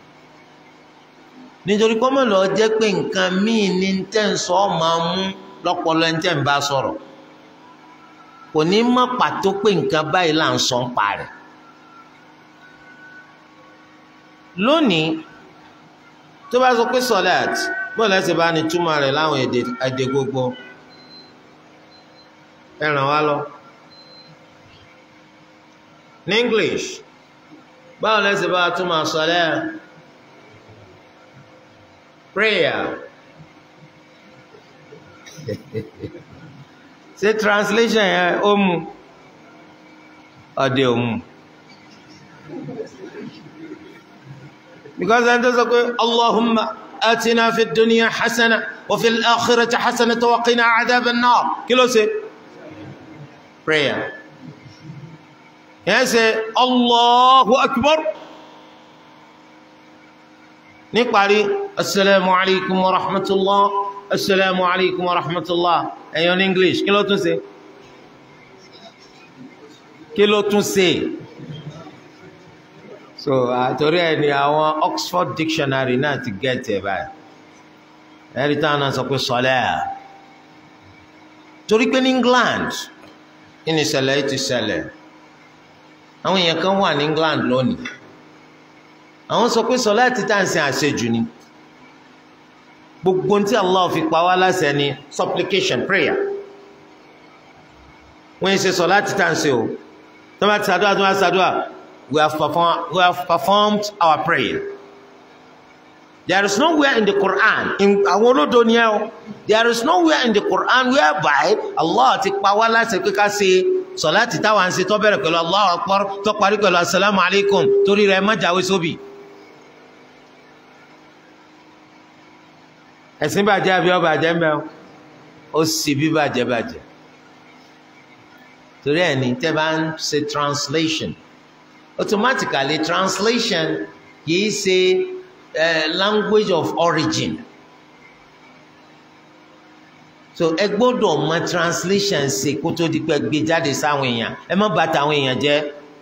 nítorí kọ́mọ̀ lọ jẹ́ pé nǹkan míì ní tẹ́ ń sọ máa mú lọ́pọ̀lọ́ ẹni tẹ́ ń bá sọ̀rọ̀ kò ní mọ̀ pàtó pé nǹkan báyìí là ń sọ ń parí lónìí tó bá sọ pé sọláàt bọ́ọ̀lù ẹsẹ̀ bá ní túmọ̀ rẹ̀ láwọn èdè gbogbo ẹ ràn wá lọ ní english báwo lẹ́sẹ̀ bá túmọ̀ sọlẹ́ prayer ṣé translation yẹn ó mu ọdẹ ò mu because ẹni tó sọ pé allahumma atina fi dunya hasana wa fi al-akhirati hasana wa qina adhaban nar kí ló ṣe prayer yẹn ṣe allahu akbar níparí asalaamu alaykum wa rahmatulah asalaamu alaykum wa rahmatulah ẹ̀yọ́ ní english kí ló tún ṣe kí ló tún ṣe so àtòrí ẹ̀ ní àwọn oxford dictionary náà ti gẹ̀ẹ́tì ẹ̀ báyìí ẹ̀rí táwọn náà sọ pé sọlẹ́ torí pé ní england ní ìṣẹ̀lẹ̀ yìí ti ṣẹlẹ̀ àwọn èèyàn kan wà ní England lónìí àwọn sọ pé sọláàtì tá à ń sin àṣejù ni gbogbo tí Allah fi pa wá láṣẹ ni supplication prayer wọ́n yẹn ṣe sọláàtì tá à ń ṣe o tó bá ti ṣàdúrà tó bá ṣàdúrà we have performed we have performed our prayer there is nowhere in the Quran in àwọn olódo ni ẹ o there is nowhere in the Quran whereby Allah ti pa wá láṣẹ pé ká ṣe sọláàtì táwa ń ṣe tó bẹ̀rẹ̀ pẹ̀lú Allahu Akbar tó parí pẹ̀lú asalaamu alaykum torí rẹ̀ má jáwé sóbì. ẹ̀sìn bàjẹ́ àbí ọba àjẹ́ mbẹ́ ó sì bí bàjẹ́ bàjẹ́ torí ẹ̀ ní tẹ́ bá ń ṣe translation automatically translation kìí ṣe uh, language of origin so ẹ gbọ́dọ̀ mọ translation ṣe kó tó di pé gbé jáde sáwọn èèyàn ẹ má bà tàwọn èèyàn jẹ́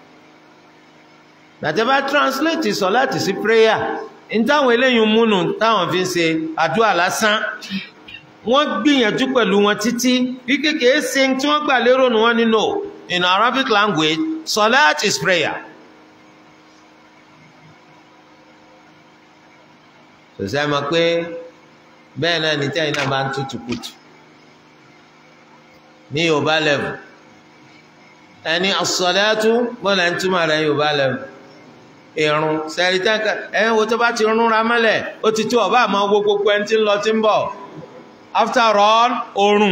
gbàtẹ́ bá translate sọ láti sí prayer ní táwọn eléyìí múnú táwọn fi ń ṣe àdúrà lásán wọ́n gbìyànjú pẹ̀lú wọn títí wípé kìí ṣe tí wọ́n gbà lérò ní wọ́n nínú in Arabic language salat is prayer. sọ̀sẹ́ mọ̀ pé bẹ́ẹ̀ náà ní tẹ́yìn náà bá ń tutù kutù ní yorùbá lẹ́vù ẹni as-salatu bọ́lá ń túmọ̀ rẹ̀ yorùbá lẹ́vù irun sẹ́rí tẹ́ǹkà ẹ̀yìn wo tó bá ti rún ra mọ́lẹ̀ ó ti tó ọba àmọ́ wo gbogbo ẹni tí ń lọ tí ń bọ̀ after all oorun.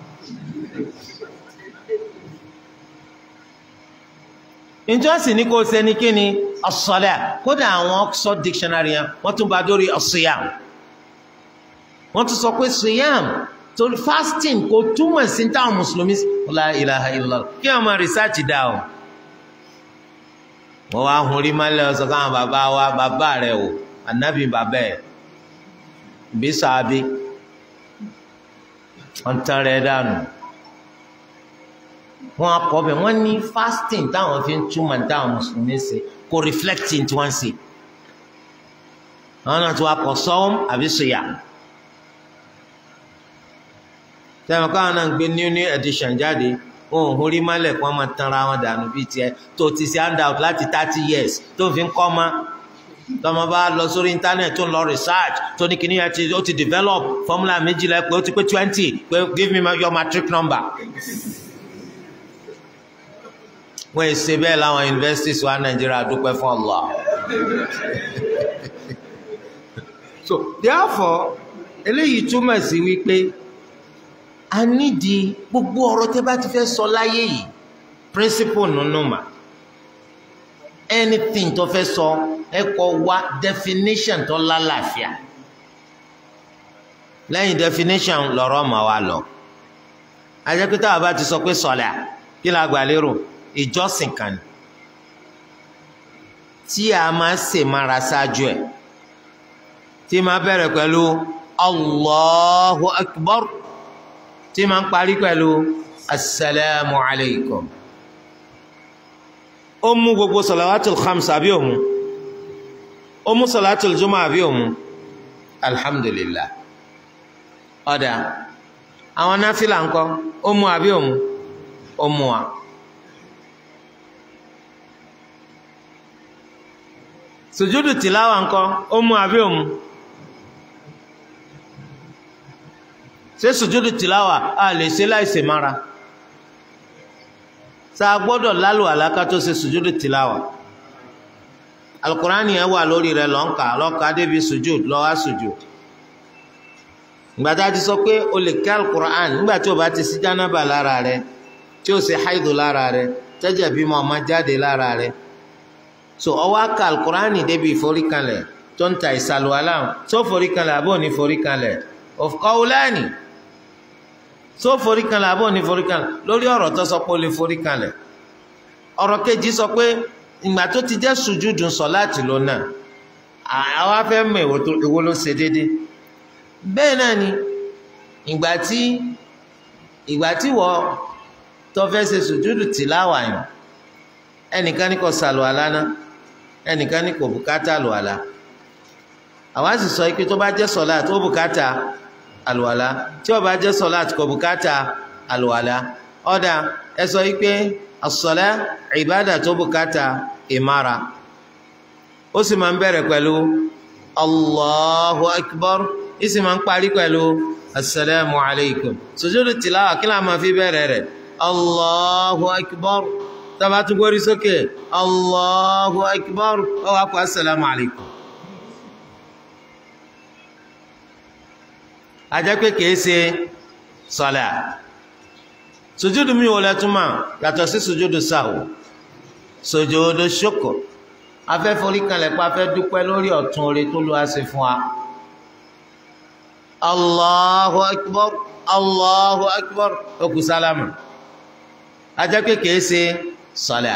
ìjọsìn ní kò ṣe ní kí ni as-salat kódà àwọn Oxford dictionary yẹn wọ́n tún bá dórí as-siyam wọ́n tún sọ pé siyam torí fasting kò túmọ̀ sí táwọn mùsùlùmí la ilaha illallah kí wọ́n máa research dá o wọ́n wá hun rí mọ́lẹ̀ ọ̀sán káwọn bàbá wa bàbá rẹ̀ o ànábì bàbá ẹ̀ bí sàábí wọ́n tán rẹ̀ dànù wọ́n akọ bẹ̀ wọ́n ní fasting táwọn fi ń túmọ̀ táwọn mùsùlùmí ṣe kò reflecting tí wọ́n ṣe àwọn náà ti wá kọ sọ́wọ́n àbí sùyà tẹ́wọ̀n káwọn náà ń gbé new new edition jáde wọn ò hórí mọ́lẹ̀ kí wọ́n máa tanra wọn dànù bíi tiẹ̀ tó ti ṣe handout láti thirty years tó fi ń kọ́ ma tọmọ bá lọ sórí internet tó ń lọ research tó ní kíní yẹn ti ó ti develop formula méjìlá pé ó ti pé twenty pé give me your matric number. wọ́n ì ṣe bẹ́ẹ̀ láwọn universities wa Nàìjíríà dúpẹ́ fún Allah. so therefore eléyìí túmọ̀ sí wípé a nídìí gbogbo ọ̀rọ̀ tẹ́ bá ti fẹ́ sọ láyé yìí principle nínú mà anything tó fẹ́ sọ ẹ kọ wá definition tó lálàáfíà lẹ́yìn definition lọ́rọ̀ mà wá lọ ajẹ́pẹ́tà bàbá ti sọ pé sọ̀lá kí la gbà lérò ìjọsìn kan ni tí a máa ṣe mára ṣáájú ẹ̀ tí máa bẹ̀rẹ̀ pẹ̀lú Allahu Akbar tí máa ń parí pẹ̀lú asalaamu alaykum ó mú gbogbo salawatul khams àbí òmu ó mú salawatul juma àbí òmu alhamdulillah ọ̀dà àwọn náfìlà ńkọ́ ó mú àbí òmu ó mú wa. sùjúdù tìláwà ńkọ́ ó mú àbí òmu. ṣé sùjúdù tìláwà a lè ṣe láìsè mára tá a gbọ́dọ̀ lálù àlákà tó ṣe sùjúdù tìláwà alukurani yẹn wà lórí rẹ̀ lọ́nkà lọ́nkà débi sùjúd lọ́wọ́ sùjúd gbàtà ti sọ pé o lè kí alukurani nígbà tí o bá ti sí jánábà lára rẹ̀ tí o ṣe haidu lára rẹ̀ tẹ́jẹ̀ bímọ ọmọ jáde lára rẹ̀ so ọwọ́ aka alukurani débi ìforíkanlẹ̀ tó ń ta ìsàlùwàlà tó foríkanlẹ̀ àbọ̀ ní foríkanlẹ̀ of qawlani so forí kanlẹ̀ àbọ̀ ní forí kanlẹ̀ lórí ọ̀rọ̀ tó sọ pé ó lè forí kanlẹ̀ ọ̀rọ̀ kejì sọ pé ìgbà tó ti jẹ́ sùjúdù sọ láti lọ náà àwa fẹ́ mọ èwo ló ṣe déédé bẹ́ẹ̀ náà ni ìgbà tí ìgbà tí wọ́n tó fẹ́ ṣe sùjúdù tìláwà yìí ẹnìkan ní kò sàlùwàlá náà ẹnìkan ní kò bùkátà lùwàlá àwa sì sọ pé tó bá jẹ́ sọ̀lá tó bùkátà àlùwàlá tí ó bá jẹ́ sọ̀láàtì kò bùkátà àlùwàlá ọ̀dà ẹ sọ wípé àsọ̀lá ìbádà tó bùkátà ìmára ó sì máa ń bẹ̀rẹ̀ pẹ̀lú allahu akbar ó sì máa ń parí pẹ̀lú asalaamu alaykum sùjúdù tìláwà kí láà máa fi bẹ̀rẹ̀ rẹ̀ allahu akbar tábà tún gbórí sókè allahu akbar ó wá kó asalaamu alaykum. ajẹ́ pé kìí ṣe sọ̀lá sùjúdù mi wò lẹ́túmọ̀ yàtọ̀ sí sùjúdù sáwò sùjúdù ṣùkù afẹ́ forí kanlẹ̀ pa afẹ́ dúpẹ́ lórí ọ̀tún oore tó lọ́wọ́ ṣe fún wa. allahu akbar allahu akbar okù sálámù ajẹ́ pé kìí ṣe sọ̀lá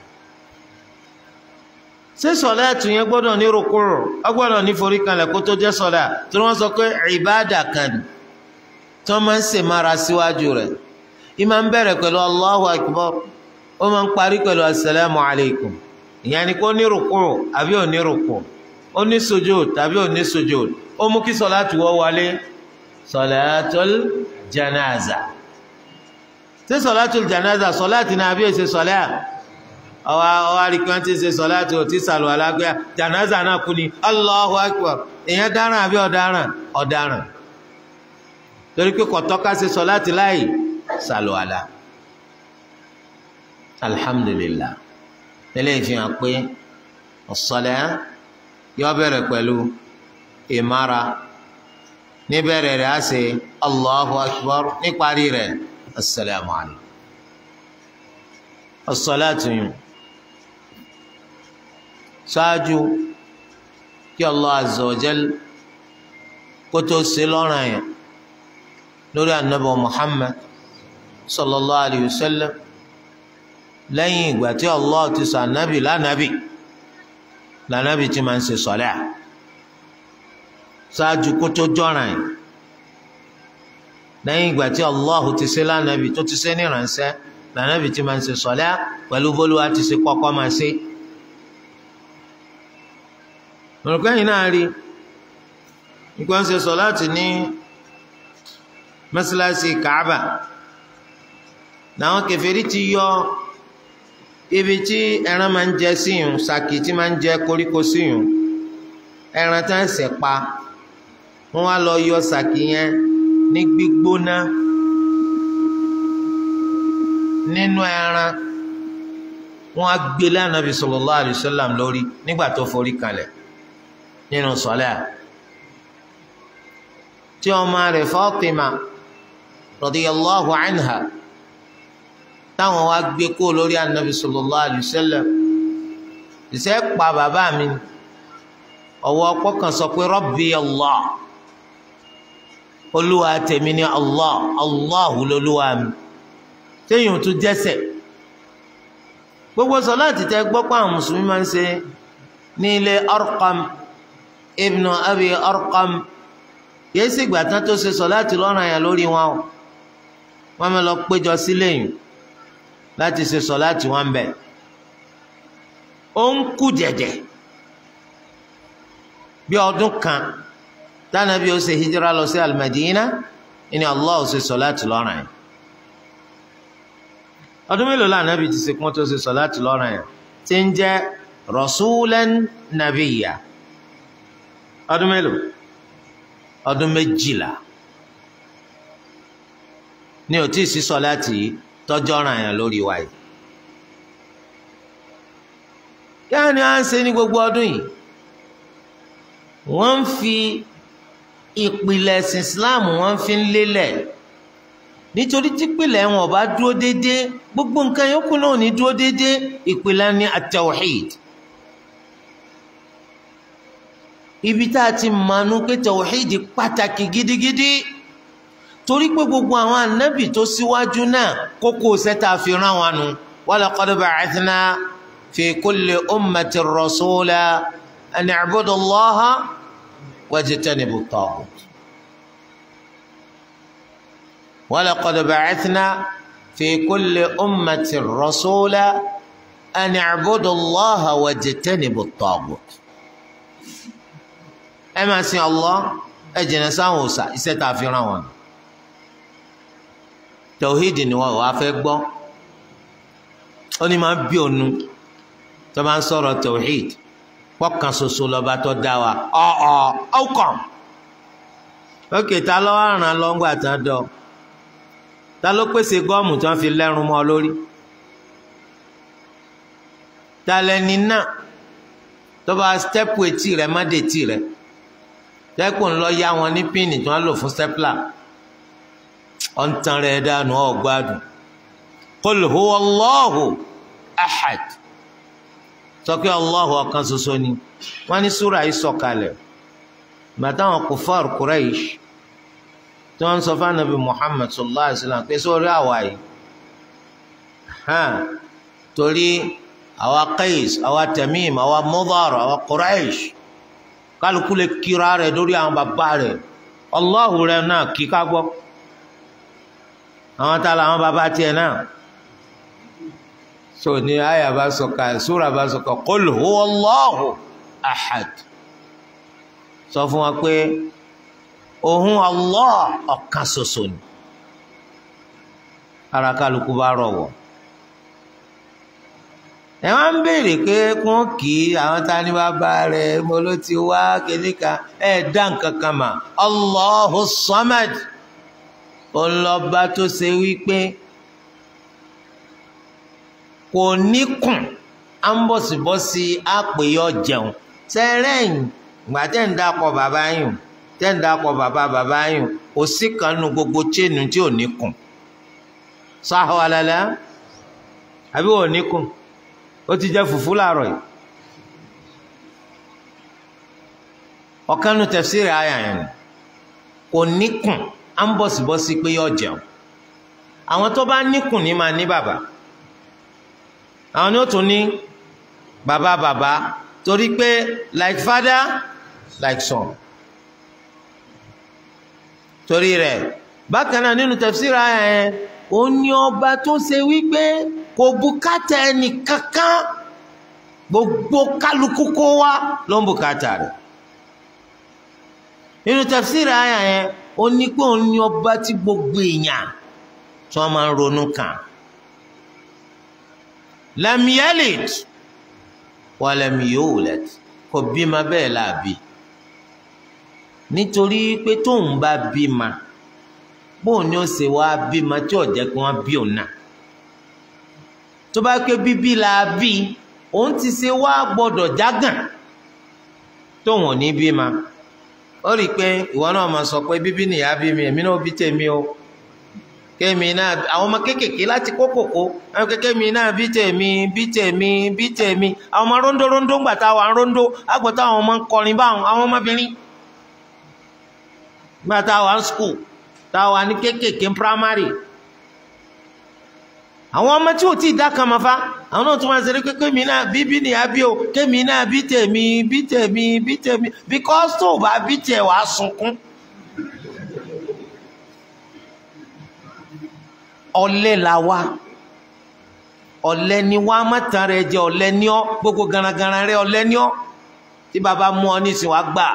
ṣé sọlá tún yẹn gbọ́dọ̀ ní rukuru ọ gbọ́dọ̀ ní forí kanlẹ̀ kó tó jẹ́ sọlá tí wọ́n sọ pé ìbáàdà kan tí wọ́n máa ń ṣe mara síwájú rẹ̀ ìmáa ń bẹ̀rẹ̀ pẹ̀lú allahu akbar ó máa ń parí pẹ̀lú asalaamu alaykum ìyẹn ni kó ní rukuru àbí ò ní rukuru ó ní sujud tàbí ò ní sujud ó mú kí sọlá tù wọ́ wọlé sọlátul janaza ṣé sọlátul janaza sọlá tì ní àbí èsè sọlá ọwọ́ ọwọ́ àríkàn ti ṣe sọ láti òtí sàlù alágbé jànáza náà kú ni Allahu Akbar èèyàn dáràn àbí ọ̀daràn ọ̀daràn torí pé kọ̀tọ́ká ṣe sọ láti láì sàlù àlá alhamdulillah tẹ́lẹ̀ ìfihàn pé ọ̀sọ̀lẹ̀ yọ bẹ̀rẹ̀ pẹ̀lú ìmára níbẹ̀rẹ̀ rẹ̀ á ṣe Allahu Akbar níparí rẹ̀ assalamu alaykum as-salatu yìí ṣáájú kí Allah azza wa jal kó tó ṣe lọ́rùn yẹn lórí anabi Muhammad sallallahu alayhi wa sallam lẹ́yìn ìgbà tí Allah ti sọ anabi lánàbì lánàbì tí máa ń ṣe sọlẹ ṣáájú kó tó jọràn yẹn lẹ́yìn ìgbà tí Allah ti ṣe lánàbì tó ti ṣe ní ìrànṣẹ́ lànàbì tí máa ń ṣe sọlẹ pẹ̀lú bólúwa ti ṣe kọ́kọ́ máa ṣe mọ̀lùkọ́ yìí náà rí nígbà ń ṣe sọ̀láàtì ní mọ́sálásí Kaaba làwọn kèfèrí ti yọ ibi tí ẹran máa ń jẹ síyùn sàkì tí máa ń jẹ koríko síyùn ẹran tá ń ṣẹ̀ pa wọ́n wá lọ yọ sàkì yẹn ní gbígbóná nínú ẹran wọ́n á gbé lánàbì sallallahu alaihi wasallam lórí nígbà tó forí kalẹ̀ nínú sọlẹ tí ọmọ rẹ̀ Fatima radiyallahu anha táwọn wá gbé kó lórí anabi sallallahu alaihi wasallam ìṣe pa bàbá mi ọwọ́ ọpọ́ kan sọ pé Rabbi Allah olúwa tèmi ní Allah Allahu lolúwa mi téèyàn tún jẹ́sẹ̀ gbogbo sọláàtì tẹ gbọ́ pé àwọn mùsùlùmí máa ń ṣe ní ilé Arqam ibnu Abi Arqam yìí sì gbà tán tó ṣe sọláàtì lọ́rùn àyàn lórí wọn o wọ́n máa lọ péjọ sílé yìí láti ṣe sọláàtì wọn bẹ̀ ó ń kú jẹ̀jẹ̀ bí ọdún kan tánàbí ó ṣe hijira lọ sí al-Madina ìní Allah ó ṣe sọláàtì lọ́rùn àyàn ọdún mélòó la nàbì ti ṣe kún tó ṣe sọláàtì lọ́rùn yẹn tí ń jẹ́ rasulan nabiyya ọdún mélòó ọdún méjìlá ní ò tí ì sí sọláàtì yìí tọ́jọ́ ràn yẹn lórí wa yìí kí á ní à ń ṣe ní gbogbo ọdún yìí wọ́n ń fi ìpìlẹ̀ ẹ̀sìn Islam wọ́n fi ń lélẹ̀ nítorí tí ìpìlẹ̀ wọn ò bá dúró déédéé gbogbo nǹkan yòókù náà ò ní dúró déédéé ìpìlẹ̀ ní at-tawhid ibi tá a ti mọ̀nú pé tawhid pàtàkì gidigidi torí pé gbogbo àwọn ànábì tó síwájú náà kókó sẹ́ta fi rán wọn nu wa laqad ba'athna fi kulli ummatin rasula an i'budu Allaha wajtanibu at-taghut. ولقد بعثنا في كل أمة رسولا أن اعبدوا الله واجتنبوا الطاغوت ẹ máa sin Allah ẹ jìnnà sáwọn òòṣà iṣẹ́ tá a fi rán wọn tòhídì ni wọn wàá fẹ́ gbọ́ ó ní máa bí ònu tó máa ń sọ̀rọ̀ tòhídì pọkàn ṣoṣo lọba tó dá wa ọ ọ ọkàn ókè ta lọ àràn lọ́ngbà tán dọ̀ ta ló pèsè gọ́ọ̀mù tí wọ́n fi lẹ́run mọ́ ọ lórí ta lẹni náà tó bá stẹ́pù etí rẹ̀ má dé etí rẹ̀ tẹ́kùn lọ yá wọn ní píìnì tí wọ́n lò fún stẹ́pùlà ọ̀n tan rẹ̀ dànù ọ̀gbádùn qul huwa Allahu ahad sọ pé Allahu ọ̀kan ṣoṣo ni wọ́n ní súrà yìí sọ̀kalẹ̀ bàtà wọn kufar Quraysh tí wọ́n sọ fún anabi Muhammad sallallahu alayhi wa sallam pé sórí àwa yìí torí àwa Qais àwa Tamim àwa Mudar àwa Quraysh kálukú lè kíra rẹ̀ lórí àwọn bàbá rẹ̀ Allahu rẹ̀ náà kí ká gbọ́ àwọn tá làwọn bàbá tiẹ̀ náà so ní àyà bá sọ ká sóra bá sọ ká qul huwa Allahu ahad sọ fún wa pé òun Allah ọ̀kan ṣoṣo ni ara kálukú bá rọ̀wọ̀ ẹ wá ń béèrè pé kún kì í àwọn tá ní bàbá rẹ mo ló ti wá kíníkà ẹ dá nǹkan kan mà Allahu Samad ọlọ́ba tó ṣe wípé kò níkùn á ń bọ̀sibọ́sí àpèyọ jẹun sẹ́rẹ̀yìn gbàtẹ́ ń dákọ̀ bàbá yìí tẹ́ ń dákọ̀ bàbá bàbá yìí kò sí kan nu gbogbo chéènù tí ò níkùn sáhọ́ alálẹ́ àbí ò níkùn ó ti jẹ́ fùfú láàárọ̀ yìí ọ̀kan nu tafsiri àyà yẹn kò níkùn á ń bọ̀sibọ́sí pé yọ jẹun àwọn tó bá níkùn ní máa ní bàbá àwọn ni ó tún ní bàbá bàbá torí pé like father like son torí rẹ̀ bákan náà nínú tafsiri àyà yẹn ó ní ọba tó ṣe wípé kò bùkátà ẹnì kankan gbogbo kálukú kó wá ló ń bùkátà rẹ̀ nínú tafsir àyà yẹn ó ní pé òun ní ọba tí gbogbo èèyàn tí wọ́n máa ń ronú kàn lam yalid wa lam yulad kò bímọ bẹ́ẹ̀ láàbí nítorí pé tóun bá bímọ bóun ni ó ṣe wá bímọ tí ò jẹ́ kí wọ́n bí òun náà tó bá pé bíbí la bí òun ti ṣe wá gbọ́dọ̀ jágàn tóun ò ní bímọ ó rí i pé ìwọ náà máa sọ pé bíbí nìyá bí mi èmi náà bí tèmi o kémi náà àwọn ọmọ kéékèèké láti kó kòkó àwọn kékémi náà bí tèmi bí tèmi bí tèmi àwọn ọmọ róńdó róńdó ńgbà táwa ń róńdó àgbọ̀tá àwọn ọmọ ń kọrin báwọn àwọn ọmọbìnrin ńgbà táwa ń skul táwa ní kéékèèké primary àwọn ọmọ tí ò tí ì dá kan mọ́ fa àwọn náà tún máa ṣe pé kémi náà bíbí nìyá bí o kémi náà bí tèmi bí tèmi bí tèmi because tó o bá bí tẹ̀ wàá sunkún. ọ̀lẹ la wa ọ̀lẹ ni wa mọtàn rẹ jẹ ọ̀lẹ ní ọ gbogbo garagara rẹ ọ̀lẹ ní ọ tí baba mú ọ nísìnyí wàá gbà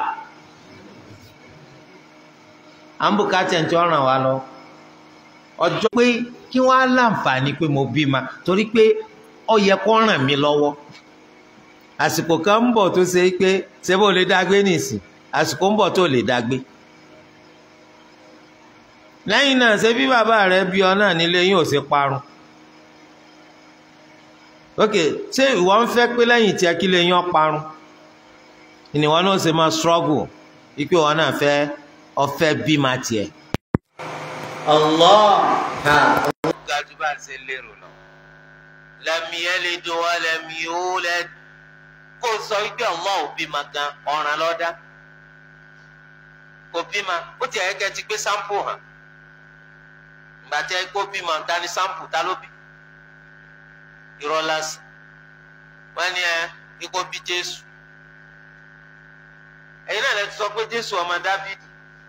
àǹbùkátà ń tí ọ ràn wá lọ ọjọ́ pé kí wọ́n á láǹfààní pé mo bí ma torí pé ó yẹ kó ràn mí lọ́wọ́ àsìkò kan ń bọ̀ tó ṣe pé ṣé bó lè dágbé nìsín àsìkò ń bọ̀ tó lè dágbé lẹ́yìn náà ṣe bí bàbá rẹ bí ọ náà nílé yín ò ṣe parun ok ṣé ìwọ ń fẹ́ pé lẹ́yìn tí akílé yín ọ parun ìníwọ náà ṣe máa struggle ikú ìwọ náà fẹ́ ọfẹ́ bí ma tiẹ̀. Allah ha. gàdú bá ń ṣe lérò lọ. lam yalid wa lam yulad kó sọ wípé Allah ò bí ma gan ọ̀ràn lọ́dá kò bí ma ó ti ẹ̀yẹ́kẹ́ ti gbé sampo hàn gbàtẹ kó bímọ dání sampo ta ló bí irọ́ lásán wọ́n ní ẹ kíkó bí jésù ẹ̀yin náà lè sọ pé jésù ọmọ dábìdì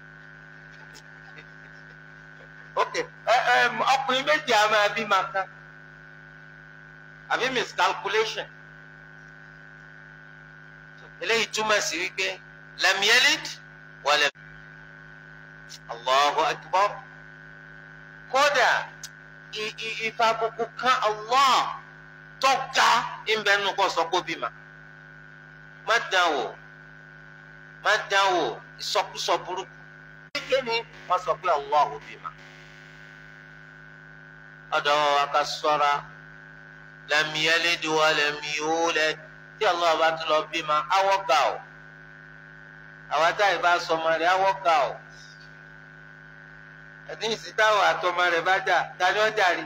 ok ẹ ẹ ọkùnrin méjì á máa bí màá kan àbí miscalculation eléyìí túmọ̀ sí wípé lam yalid wa lam Allahu akbar kódà ìfàbùkù kan Allah tọ́ka ìbẹ́nu kọ́ sọ pé bímọ. má dán wò má dán wò ìsọkúsọ burúkú. kékeré ni wọ́n sọ pé Allah ò bímọ. ọ̀dọ̀ wa ká sọ́ra lam yalid wa lam yulad tí Allah bá tún lọ bímọ awọ́ ga o àwọn táyì bá sọmọ rẹ̀ awọ́ ga o ẹni ìsìtáwọ̀ àtọmọ rẹ̀ bá jà tani ó jàre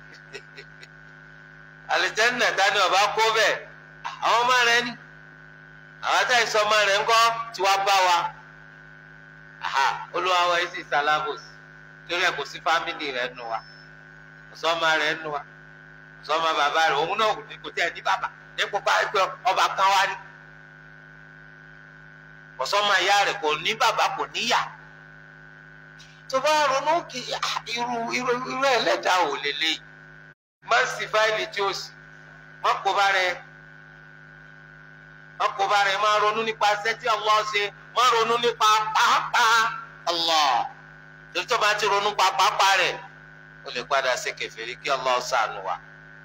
àlìjẹ́nà tani ọba kó bẹ́ẹ̀ àwọn ọmọ rẹ̀ ni àwọn àtàyè sọmọ rẹ̀ ńkọ́ tí wàá bá wa olúwa wa yìí sì sálábòsì torí ẹ̀ kò sí fámìlì rẹ̀ nù wa kò sọmọ rẹ̀ nù wa kò sọmọ bàbá rẹ̀ òun náà kò tẹ̀ ní bàbá nípò bá ọba kan wá ní kò sọmọ ìyá rẹ̀ kò ní bàbá kò níyà tó bá ronú kí irú irú irú ẹlẹ́dàá ò lélẹ̀ má sì fáìlì tí ó sì má kó bá rẹ má kó bá rẹ má ronú nípa iṣẹ́ tí Allah ṣe má ronú nípa pàápàá Allah torí tó bá ti ronú pa pàápàá rẹ ó lè padà ṣe kèfèrí kí Allah ṣàánú wa.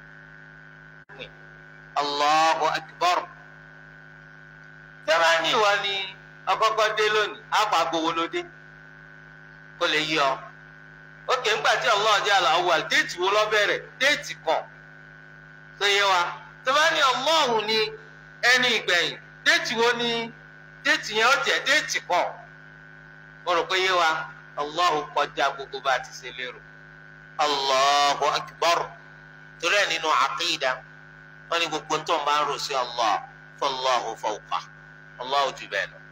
Allahu akbar tẹ́lá ní ìwọ ni ọkọ̀ọ̀kọ̀ dé lónìí àpò àgbòwò ló dé kó lè yí ọ ókè ńgbà tí Allah jẹ́ al-awwal déètì wo lọ bẹ̀rẹ̀ déètì kan tó yẹ wa tó bá ní Allahu ní ẹni ìgbẹ̀yìn déètì wo ni déètì yẹn ó jẹ́ déètì kan mo rò pé yé wa Allahu kọjá gbogbo bá a ti ṣe lérò Allahu akbar torí ẹ̀ nínú àkídà wọ́n ní gbogbo ń tó ń bá ń rò sí Allah fallahu fawqa Allah jù bẹ́ẹ̀ lọ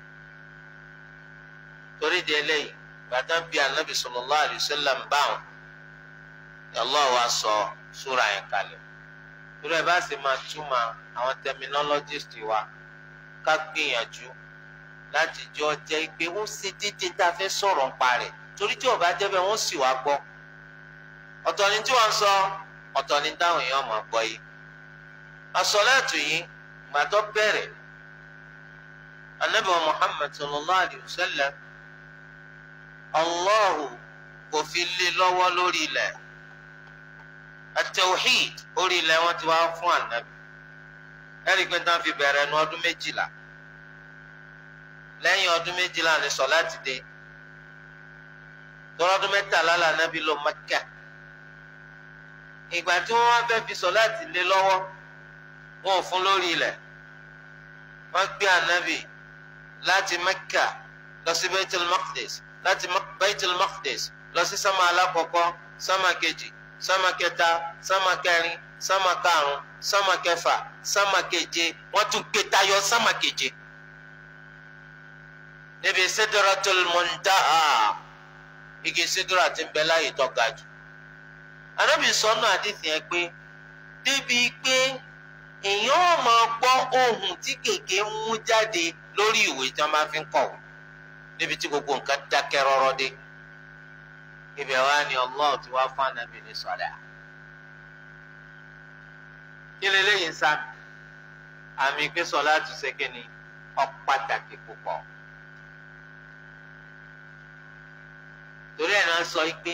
torí di eléyìí gbàtà bíi anabi sallallahu alayhi wa sallam báwọn Allah wa sọ súra yẹn kalẹ̀ torí ẹ bá sì máa túmọ̀ àwọn terminologist wa ká gbìyànjú láti jọ jẹ́ pé ó ṣe dídí tá a fẹ́ sọ̀rọ̀ ń parẹ́ torí tí ó bá jẹ́ bẹ́ẹ̀ wọ́n sì wá gbọ́ ọ̀tọ̀ ni tí wọ́n sọ ọ̀tọ̀ ni táwọn èèyàn máa gbọ́ yìí àsọ̀láàtù yìí gbàtọ́ bẹ̀rẹ̀ anabi wa muhammad sallallahu alayhi wa sallam allahu kò fi lé lọ́wọ́ lórí ilẹ̀ atawhid orí ilẹ̀ wọn ti wá fún anabi ẹ̀rí pé tán fi bẹ̀rẹ̀ nu ọdún méjìlá lẹ́yìn ọdún méjìlá ni sọ̀láàtì dé tọ́lọ́dún mẹ́tàlá là anabi lọ Mẹ́kà ìgbà tí wọ́n wá fẹ́ fi sọ̀láàtì lé lọ́wọ́ wọn ò fún lórí ilẹ̀ wọ́n gbé anabi láti Mẹ́kà lọ sí Baitul Maqdis láti Baitul Maqdis lọ sí sámà alákọ̀ọ́kọ́ sámà kejì sámà kẹta sámà kẹrin sámà karùn sámà kẹfà sámà keje wọ́n tún gbé tayọ sámà keje níbi Sidratul Muntaha igi sidra ti ń bẹ láyé tó ga jù anabi sọnù àdìsí yẹn pé débi pé èèyàn ò máa gbọ́ ohùn tí gègé ń mú jáde lórí ìwé tí wọ́n bá fi ń kọ̀wé níbi tí gbogbo nǹkan dákẹ́ rọ́rọ́ dé ibẹ̀ wá ní Allah tí wàá fún anabi ní sọ̀dà kí lè léyìn sáà àmì pé sọlá tún ṣe kí ni ó pàtàkì púpọ̀ torí ẹ̀ náà sọ pé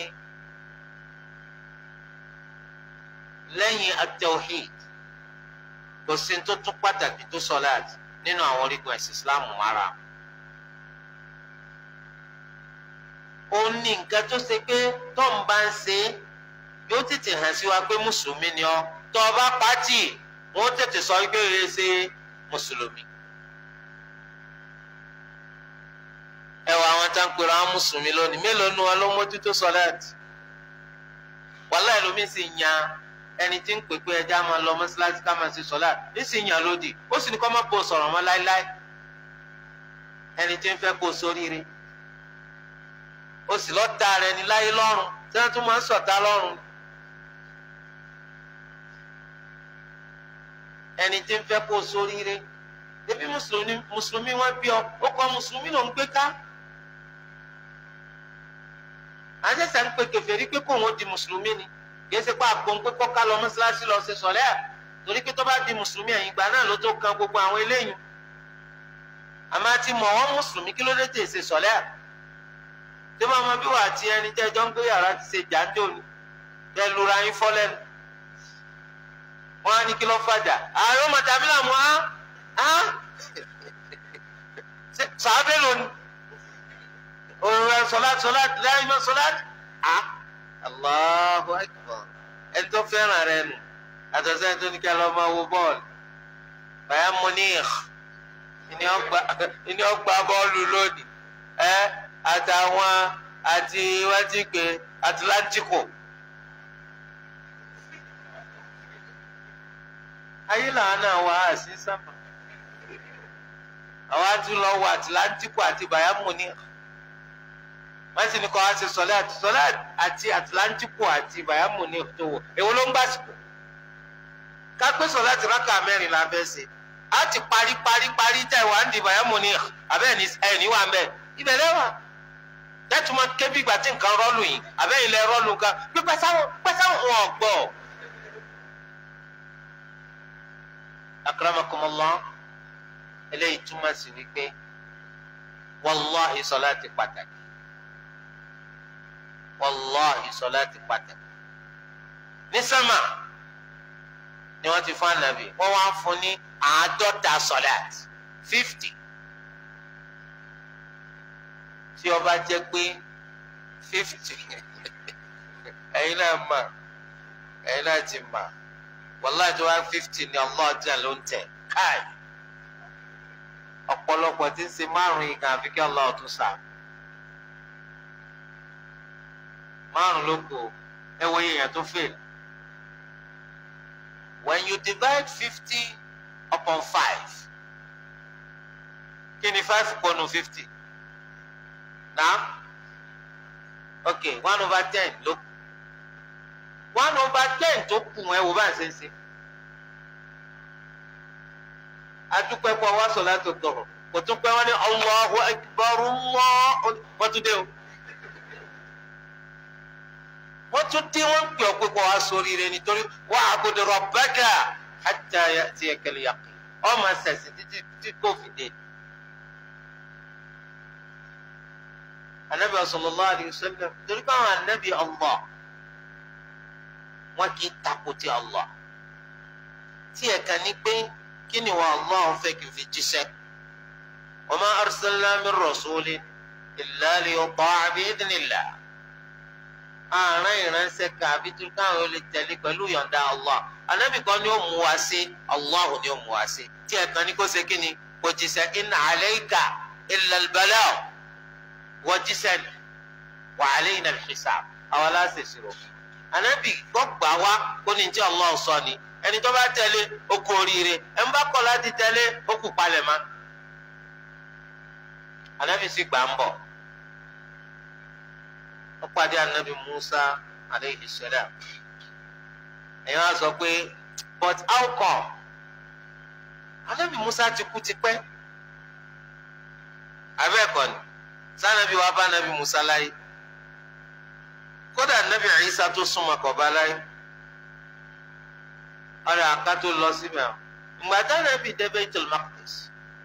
lẹ́yìn at-tawhid kò sí tó tún pàtàkì tó sọláàt nínú àwọn orígun ẹ̀sìn islam mara ó ní nǹkan tó ṣe pé tó ń bá ń ṣe yóò tètè hàn sí wa pé mùsùlùmí ni ọ́ tó o bá pàtì wọ́n tètè sọ pé o yẹ ṣe mùsùlùmí. ẹ wọ àwọn tá ń pèrò àwọn mùsùlùmí lónìí mélòó nu wọn ló mójútó sọláàt wàhálà ẹlòmíín sì yan ẹni tí ń pè pé ẹja máa lọ mọ́ṣáláṣí ká máa ṣe sọ́lá nísìnyí yàn lódì ó sì ní kó má bò sọ̀rọ̀ mọ́ láéláé ẹni tí ń fẹ́ kó sóríire ó sì lọ́ọ́ ta rẹ̀ ní láyé lọ́rùn tí wọ́n tún máa ń sọ̀tá lọ́rùn ẹni tí ń fẹ́ kó sóríire ebi mùsùlùmí mùsùlùmí wọn bí ọ ó kọ mùsùlùmí ló ń gbé ká àṣẹṣẹ ń pè kèfèrí pé kóun ó di mùsùlùmí ni kìí ṣe pé àpò ń pé kọ́ká lọ mọ́ṣáláṣí lọ ṣe sọ̀lẹ́ à torí pé tó bá di mùsùlùmí ẹ̀yìn ìgbà náà ló tó kan gbogbo àwọn eléyìí àmọ́ àti mọ̀ wọ́n mùsùlùmí kí ló dé tè ṣe sọ̀lẹ́ à tí wọ́n mọ bí wà á ti ẹni tẹ́ ẹjọ́ ń gbé yàrá ti ṣe jàǹdó ni tẹ́ lura yín fọ́ lẹ́nu wọ́n á ní kí ló fàjà ààrẹ ọmọ tàbí làmú á á sàábẹ́ lónìí òun sọlá sọlá lẹ́yìn sọlá á. Allahu akbar ẹni tó fẹ́ràn rẹ nù àtọ̀sẹ́ ẹni tó ní kí ẹ lọ́ máa wo bọ́ọ̀lù Bayern Munich ìní ọgbà bọ́ọ̀lù lónìí ẹ àtàwọn àti wọ́n ti pè Atlantico ayé làwọn náà wà á sí sábà àwọn àti lọ wọ Atlantico àti Bayern Munich wọ́n sì ní kọ́ ọ́ ṣe sọ́láàtì sọ́láàtì àti Atlantico àti bayamu ní òtòwò èwo ló ń gbàsìkò kápẹ́ sọ́láàtì rákà mẹ́rin la fẹ́ ṣe á ti parí parí parí tẹ̀ wá ń di bayamu ní abẹ́ ẹ̀ ní wà ń bẹ̀ ibẹ̀ lẹ́wà tẹ́tùmọ̀ kébí ìgbà tí nǹkan rọ́ọ̀lù yìí abẹ́ ilẹ̀ rọ́ọ̀lù nǹkan pé pẹ́sáwọn pẹ́sáwọn wọn ọ̀gbọ́. akramakumullah eléyìí túmọ̀ sí wípé wàlláhi sọ́láàtì pàtàkì wàláhi sọláàtì pàtàkì ní sámà ni wọ́n ti fún ànábì wọ́n wá fún ní àádọ́ta sọláàtì fifty tí ó bá jẹ́ pé fifty ẹ̀yin náà mà ẹ̀yin náà ti mà wàláhi tó wá fifty ni Allah jẹ́ ló ń tẹ̀ káì ọ̀pọ̀lọpọ̀ tí ń ṣe márùn-ún yìí kan àfi kí Allah tún sàmì. márùn ló kù ẹ wo èèyàn tó fail when you divide fifty upon five kí ni five pọnù fifty na ok one over ten ló kù one over ten tó kù ẹ wo bá ń ṣe ń ṣe adúpẹ́ pọ̀ wá sọ̀ láti tọ̀rọ̀ kò tún pẹ́ wọ́n ní Allahu Akbar Allah wọ́n tún dé o wọ́n tún dé wọ́n ń pè ọ́ pé kó wá sóríire nítorí wa'bud rabbaka hatta ya'tiyakal yaqin ọmọ sẹ̀sìn títí tí kò fi dé anabi sallallahu alayhi wa sallam torí káwọn anabi Allah wọn kì í takò ti Allah tí ẹ̀ka ní pé kí ni wọn Allah fẹ́ kí n fi jíṣẹ́ wa ma arsalna min rasulin illa liyuta'a bi'idhnillah àárín ìránṣẹ́ kàbí tó káwọn olè tẹ̀lé pẹ̀lú yọ̀ǹda Allah anabi kan ni ó mú wa sí Allah ni ó mú wa sí tí ẹ̀ka ní kó ṣe kí ni kò jíṣẹ́ in alayka illa al-balagh wọ́n jíṣẹ́ ni wa alayna al-hisab àwọn aláṣẹ ìṣirò anabi kọ́ gbà wá kó ní tí Allah sọ ni ẹni tó bá tẹ̀lé ó kú oríire ẹni bá kọ̀ láti tẹ̀lé ó kù palẹ̀ mọ́ anabi sì gbà ń bọ̀ ó pàdé anabi Musa aleyhi salam ẹ̀yin wá sọ pé but how come anabi Musa ti kú tipẹ́ abẹ́ẹ̀kọ́ ni sanabi wa bá anabi Musa láyé kódà anabi Isa tó súnmọ́ kọ̀ bá láyé ọ̀rẹ́ àká tó lọ síbẹ̀ ǹgbàdá anabi dé Baitul Maqdis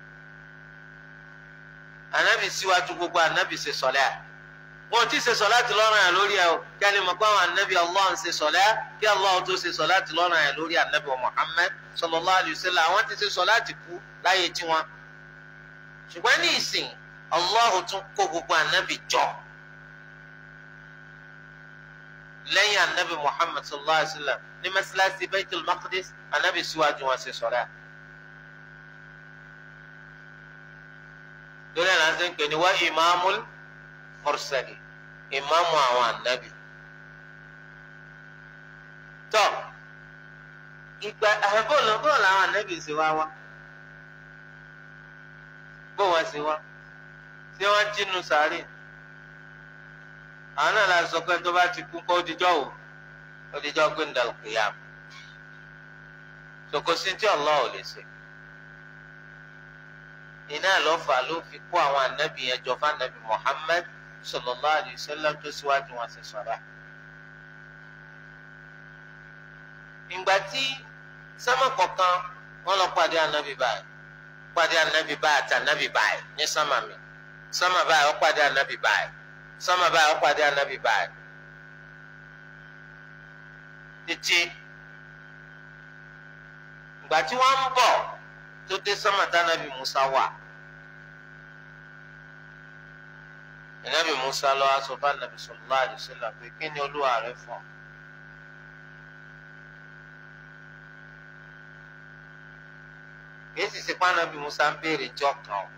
anabi síwájú gbogbo anabi ṣe sọlẹ́ à wọn ti ṣe sọláàtì lọ́rùn yẹn lórí ẹ o kí a lè mọ̀ pé àwọn anabi allah ń ṣe sọlá kí allah tó ṣe sọláàtì lọ́rùn yẹn lórí anabi muhammed sallallahu alayhi wa sallam àwọn ti ṣe sọláàtì kú láyé tiwọn. ṣùgbọ́n ní ìsìn allah tún kó gbogbo anabi jọ lẹ́yìn anabi muhammed sallallahu alayhi wa sallam ní mẹ́sàlásì baitul maqdis anabi síwájú wọn ṣe sọlá. lórí ẹ̀ náà ṣe ń pè ní wá imamul mursali ìmáàmù àwọn ànábì tọ ìgbà àbọ̀lọ̀ bọ́ọ̀lù àwọn ànábì ṣe wá wá bó wọn ṣe wá ṣé wọn jínú sàárè àwọn náà la sọ pé tó bá ti kú kó dijọ́ o ó dijọ́ pé ń dàlù kìyàm sokosi tí Allah ò lè ṣe iná lọ́fà ló fi kó àwọn ànábì yẹn jọ fún ànábì Muhammad sallallahu alayhi wa sallam tó síwájú wọn ṣe sọ̀rọ̀. ìgbà tí sámà kọ̀ọ̀kan wọ́n lọ pàdé ànábì báyìí pàdé ànábì báyìí àti ànábì báyìí ní sámà mi sámà báyìí ó pàdé ànábì báyìí sámà báyìí ó pàdé ànábì báyìí. títí ìgbà tí wọ́n ń bọ̀ tó dé sámà tánàbì Musa wà. ìnábì musa lọ aṣọ bá nàbì sallallahu alaihi wasallam pé kí ni olúwa rẹ fọ. kìí sì ṣe pàànàbì musa ń béèrè jọ kan o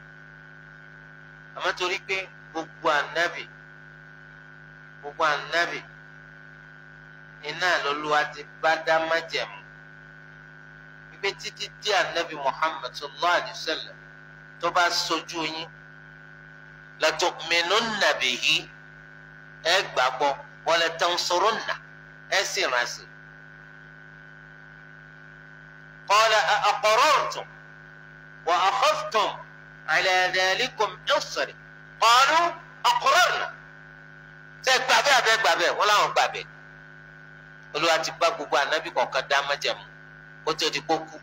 àmọ́ torí pé gbogbo ànábì gbogbo ànábì iná lọ́lúwa ti bá dá májẹ̀mú wípé títí dí ànábì muhammad sallallahu alaihi wasallam tó bá sojú yín latu'minunna bihi ẹ gbàgbọ́ wala tansurunna ẹ sì ránṣẹ́. qala aqarartum wa akhadhtum ala dhalikum isri qalu aqrarna. ṣé gbàgbé àbẹ́ gbàgbé wọ́n láwọn gbàgbé. olúwa ti bá gbogbo ànábì kọ̀ọ̀kan dá májẹ̀mú kó tó di kó kú.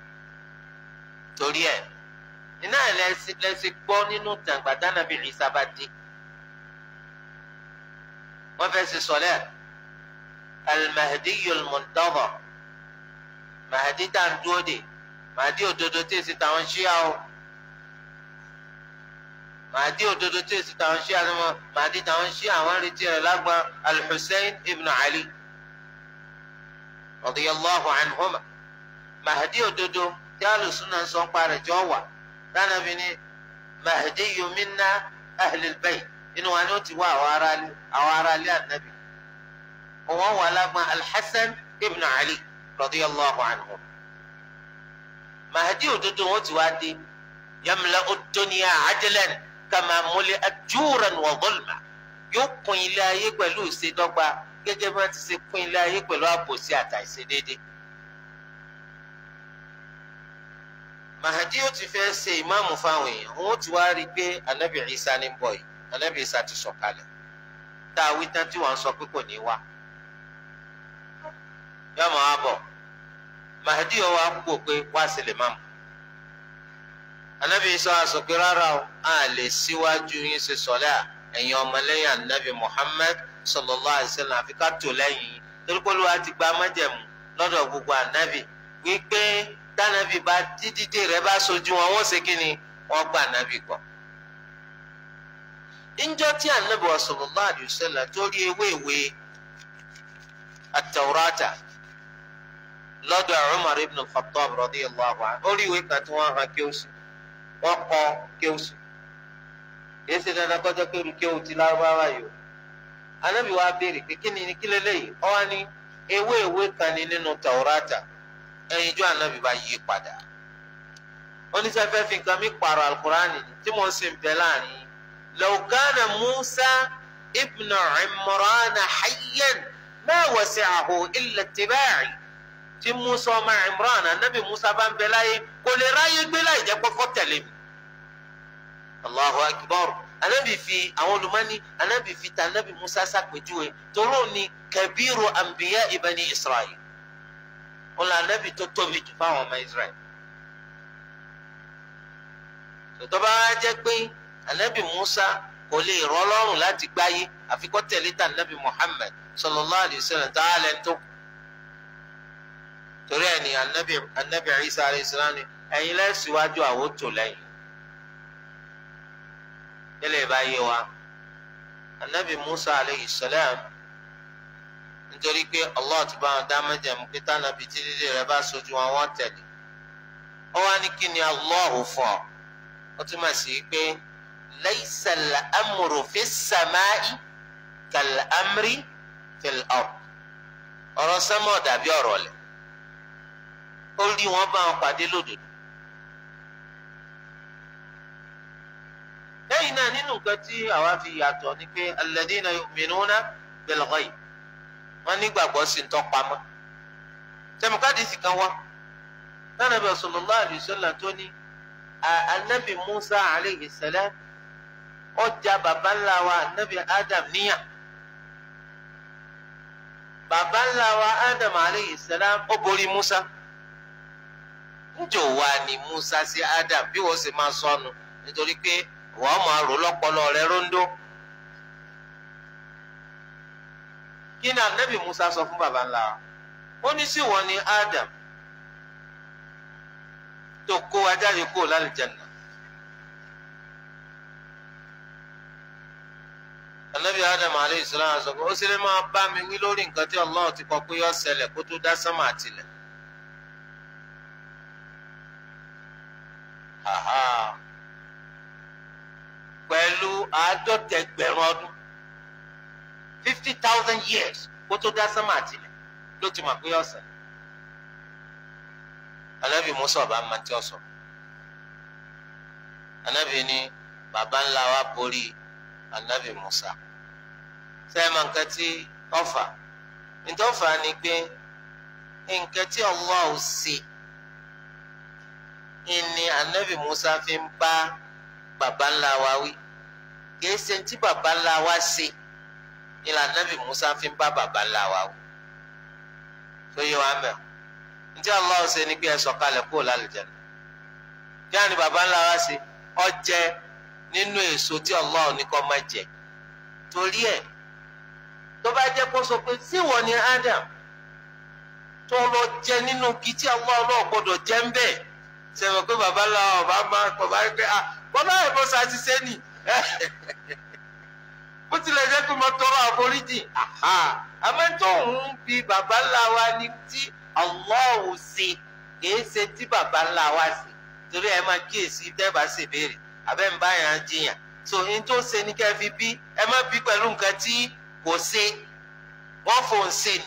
torí ẹ̀ iná ẹlẹ́sìn lẹ́sìn gbọ́ nínú tàǹgbàdá nàbí Ìsá bá dé wọ́n fẹ́ ṣe sọ̀lẹ́ al-Mahdi al-Muntadhar Mahdi tá à ń dúró dè Mahdi òdodo tí èsì táwọn ṣíà o Mahdi òdodo tí èsì táwọn ṣíà ni wọn Mahdi táwọn ṣíà àwọn retí rẹ̀ lágbọn al-Hussein ibn Ali radiyallahu anhuma Mahdi òdodo tí alùsùn náà ń sọ ń parẹ́ jọ wà tánàbí ni mahdiyu minna ahlil bayt inú wa ni ó ti wá àwọn aráalé àwọn aráalé ànábì òun wà lágbọn alhassan ibn ali radiyallahu anhu mahdi òdodo wọn ti wá dé yamla'u ad-dunya adlan kama muli'at juran wa dhulma yóò kún ilé ayé pẹ̀lú ìṣèdọ́gba gẹ́gẹ́ bí wọ́n ti ṣe kún ilé ayé pẹ̀lú àbòsí àtàìṣedéédéé. mahadi yóò ti fẹ́ ṣe ìmáàmù fáwọn èèyàn wọn ti wá rí i pé anabi isa ní bọ̀ yìí anabi isa ti sọ̀kalẹ̀ tá a wí tán tí wọ́n sọ pé kò ní wá yóò máa wá bọ̀ mahadi yóò wá kú pé wá sí lè máàmù anabi isa wá sọ pé rárá o a lè síwájú yín ṣe sọ̀lẹ́ à ẹ̀yin ọmọlẹ́yìn anabi muhammad sallallahu alaihi wasallam àfi ká tò lẹ́yìn yìí torí pé olúwa ti gba májẹ̀mú lọ́dọ̀ gbogbo anabi wípé tànàbí bá dídídé rẹ̀ bá sojú wọn wọ́n ṣe kí ni wọ́n gba anabi gbọ́. níjọ́ tí anabi sallallahu alaihi wasallam tó rí ewé ìwé at-Taurata lọ́dọ̀ Umar ibn al-Khattab radiyallahu anhu ó rí ìwé kan tí wọ́n hàn kí ó sì wọ́n kọ́ kí ó sì kìí ṣe dandan kọjá pé irú kí ó ti lárúbáwá yìí o anábì wa béèrè pé kí ni kí lélẹ́yìí ọ wá ní ewé ìwé kan ní nínú Taurata ẹyin ijó anábì bá yí padà oníṣẹ́fẹ́ fi nǹkan mi pààrọ̀ alukurani tí mo sì ń bẹ láàrin law kana Musa ibn Imran hayyan ma wasi'ahu illa ittiba'i tí musa ọmọ imran anabi musa bá ń bẹ láyé kò lè ráyé gbé láì jẹ́ kọ́kọ́ tẹ̀lé mi. allahu akbar anabi fi àwọn olùmọ́ni anabi fi ta anabi musa sàpèjúwe toró ni kabiru anbiya ibani israel wọn lọ anabi tó tóbi jù fáwọn ọmọ israel. tòtọ́ bá wá jẹ́ pé anabi musa kò lè rọ́ lọ́rùn láti gbáyé àfikọ́ tẹ̀lé ta anabi muhammad sallallahu alayhi wa sallam tá a lẹ́nu tó kù torí ẹ ní anabi anabi isa alayhi salam ni ẹ̀yin lẹsíwájú àwọn tó lẹ́yìn tẹ́lẹ̀ bá yé wa anabi musa alayhi salam nítorí pé allah ti bá wọn dá májẹ̀mú pé tànàbí títí rẹ̀ bá sojú wọn wọ́n tẹ̀lé ó wá ní kí ni allah fún ọ ó túmọ̀ sí pé laysa al-amru fi as-sama'i kal-amri fil ard ọ̀rọ̀ sẹ́mọ̀ dàbí ọ̀rọ̀ lẹ̀ ó rí wọn bá wọn pàdé lódodo. lẹ́yìn náà nínú nǹkan tí àwa fi yàtọ̀ ni pé alladhina yu'minuna bil ghaib wọ́n nígbàgbọ́ sí ntọ́pamọ́. tẹmukadìsì kan wá Ànábì sallallahu alaihi wasallam tó ní anabi Musa alayhi salam ọjà baba ńlá wa anabi Adam níyà baba ńlá wa Adam alayhi salam ó borí Musa njò wa ni Musa sí Adam bí wọ́n sì máa sọnù nítorí pé wọ́n máa rò lọ́pọlọ rẹ̀ róńdó. kí ni anabi Musa sọ fún baba ńlá wa ó ní sí wọn ni Adam tó kó wa jáde kó lálùjánnà. anabi Adam aleyhi salaam sọ pé ó sì lè máa bá mi wí lórí nǹkan tí Allah ti kọ pé yọ ṣẹlẹ̀ kó tó dá sánmà àtìlẹ̀. pẹ̀lú àádọ́tẹ̀gbẹ̀rún ọdún fifty thousand years kó tó dá sánmà àtìlẹ̀ ló ti mọ̀ pé ọ̀sẹ̀. anabi musa ọba máa ti ọ̀sọ̀ anabi ni baba ńlá wa borí anabi musa sẹ́yìn máa nǹkan tí ọ̀fà nítọ́fà ni pé nǹkan tí Allah ò ṣe ìní anabi musa fi ń bá baba ńlá wa wí kìí ṣe tí baba ńlá wa ṣe ìlà anabi musa fi ń bá baba ńlá wa wí tó yẹ wá mẹ ntí Allah ṣe ni pé ẹ sọ̀kalẹ̀ kúrò lálùjánnà kí á ní baba ńlá wa ṣe ó jẹ nínú èso tí Allah ní kó má jẹ torí ẹ tó bá jẹ kó sọ pé síwọ ni Adam tó lọ jẹ nínú kí tí Allah náà gbọ́dọ̀ jẹ ń bẹ́ẹ̀ sẹ́wọ̀n pé baba ńlá ọba máa bàbá rí pé ah bọ́lá ẹ̀fọ́ sa ti sẹ́ni bó tilẹ̀ jẹ́ pé mo tọrọ àforíjì àmọ́ tó ń bi baba ńlá wa ní tí Allah ṣe kìí ṣe tí baba ńlá wa ṣe torí ẹ máa kíyèsí tẹ́ẹ̀bà ṣe béèrè abẹ́ ń bá yàn án jiyàn so n tó ṣe ní kẹ́ fi bí ẹ má bí pẹ̀lú nǹkan tí kò ṣe wọ́n fò ń ṣe ni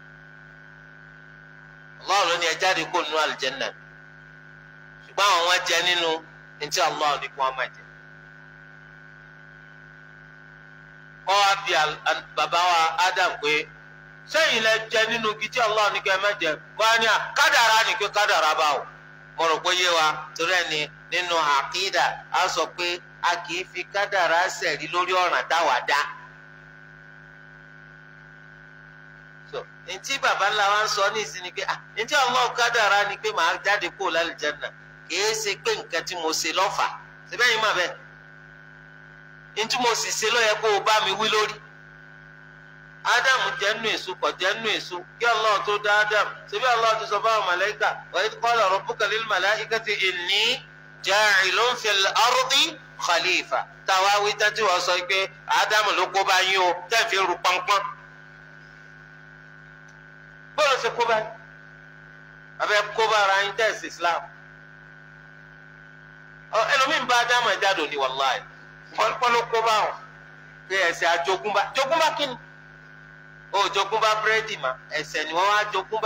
Allah ló ní ẹ jáde kó nínú àlùjánnà ṣùgbọ́n àwọn wọn jẹ nínú ntí Allah ní kí wọ́n máa jẹ. kọ́ wa bí bàbá wa Adam pé sẹ́yìn lẹ jẹ nínú igi tí Allah ní kí ẹ má jẹ kọ́ wa ní à kádàrá ní kí kádàrá bá o. mo rò pé yé wa torí ẹni nínú àkídà a sọ pé a kì í fi kádàrá sẹ̀rí lórí ọ̀ràn táwa dá. ntí bàbá ńlá wa ń sọ ní ìsinmi pé ah ntí Allah kádàrá ni pé màá jáde kó lálùjánnà kìí ṣe pé nǹkan tí mo ṣe lọ́fà síbẹ̀ yìí mà bẹ́ẹ̀ ntí mo sì ṣe ló yẹ kó o bá mi wí lórí ádámù jẹ́ nù èso kọ̀ jẹ́ nù èso kí Allah tó dá ádámù ṣebí Allah ti sọ fáwọn màláíkà wa idh qala rabbuka lil malaikati inni ja'ilun fil ardi khalifa táwa wí tẹ́tí wọ́n sọ pé ádámù ló kó bá yín o tẹ́ fi ru pọ́npọ́n bọ́ọ̀lù ṣe kó bá yín abẹ́ kó bá ara yín tẹ́sí Islam ẹlòmíín bá ádámù ẹ̀ jáde òní wàláì pọ́npọ́n ló kó bá wọn pé ẹ̀sẹ̀ àjogúnbá jogúnbá kí ni ó jogúnbá búrẹ́dì mà ẹ̀sẹ̀ ni wọ́n wá jogúnbá.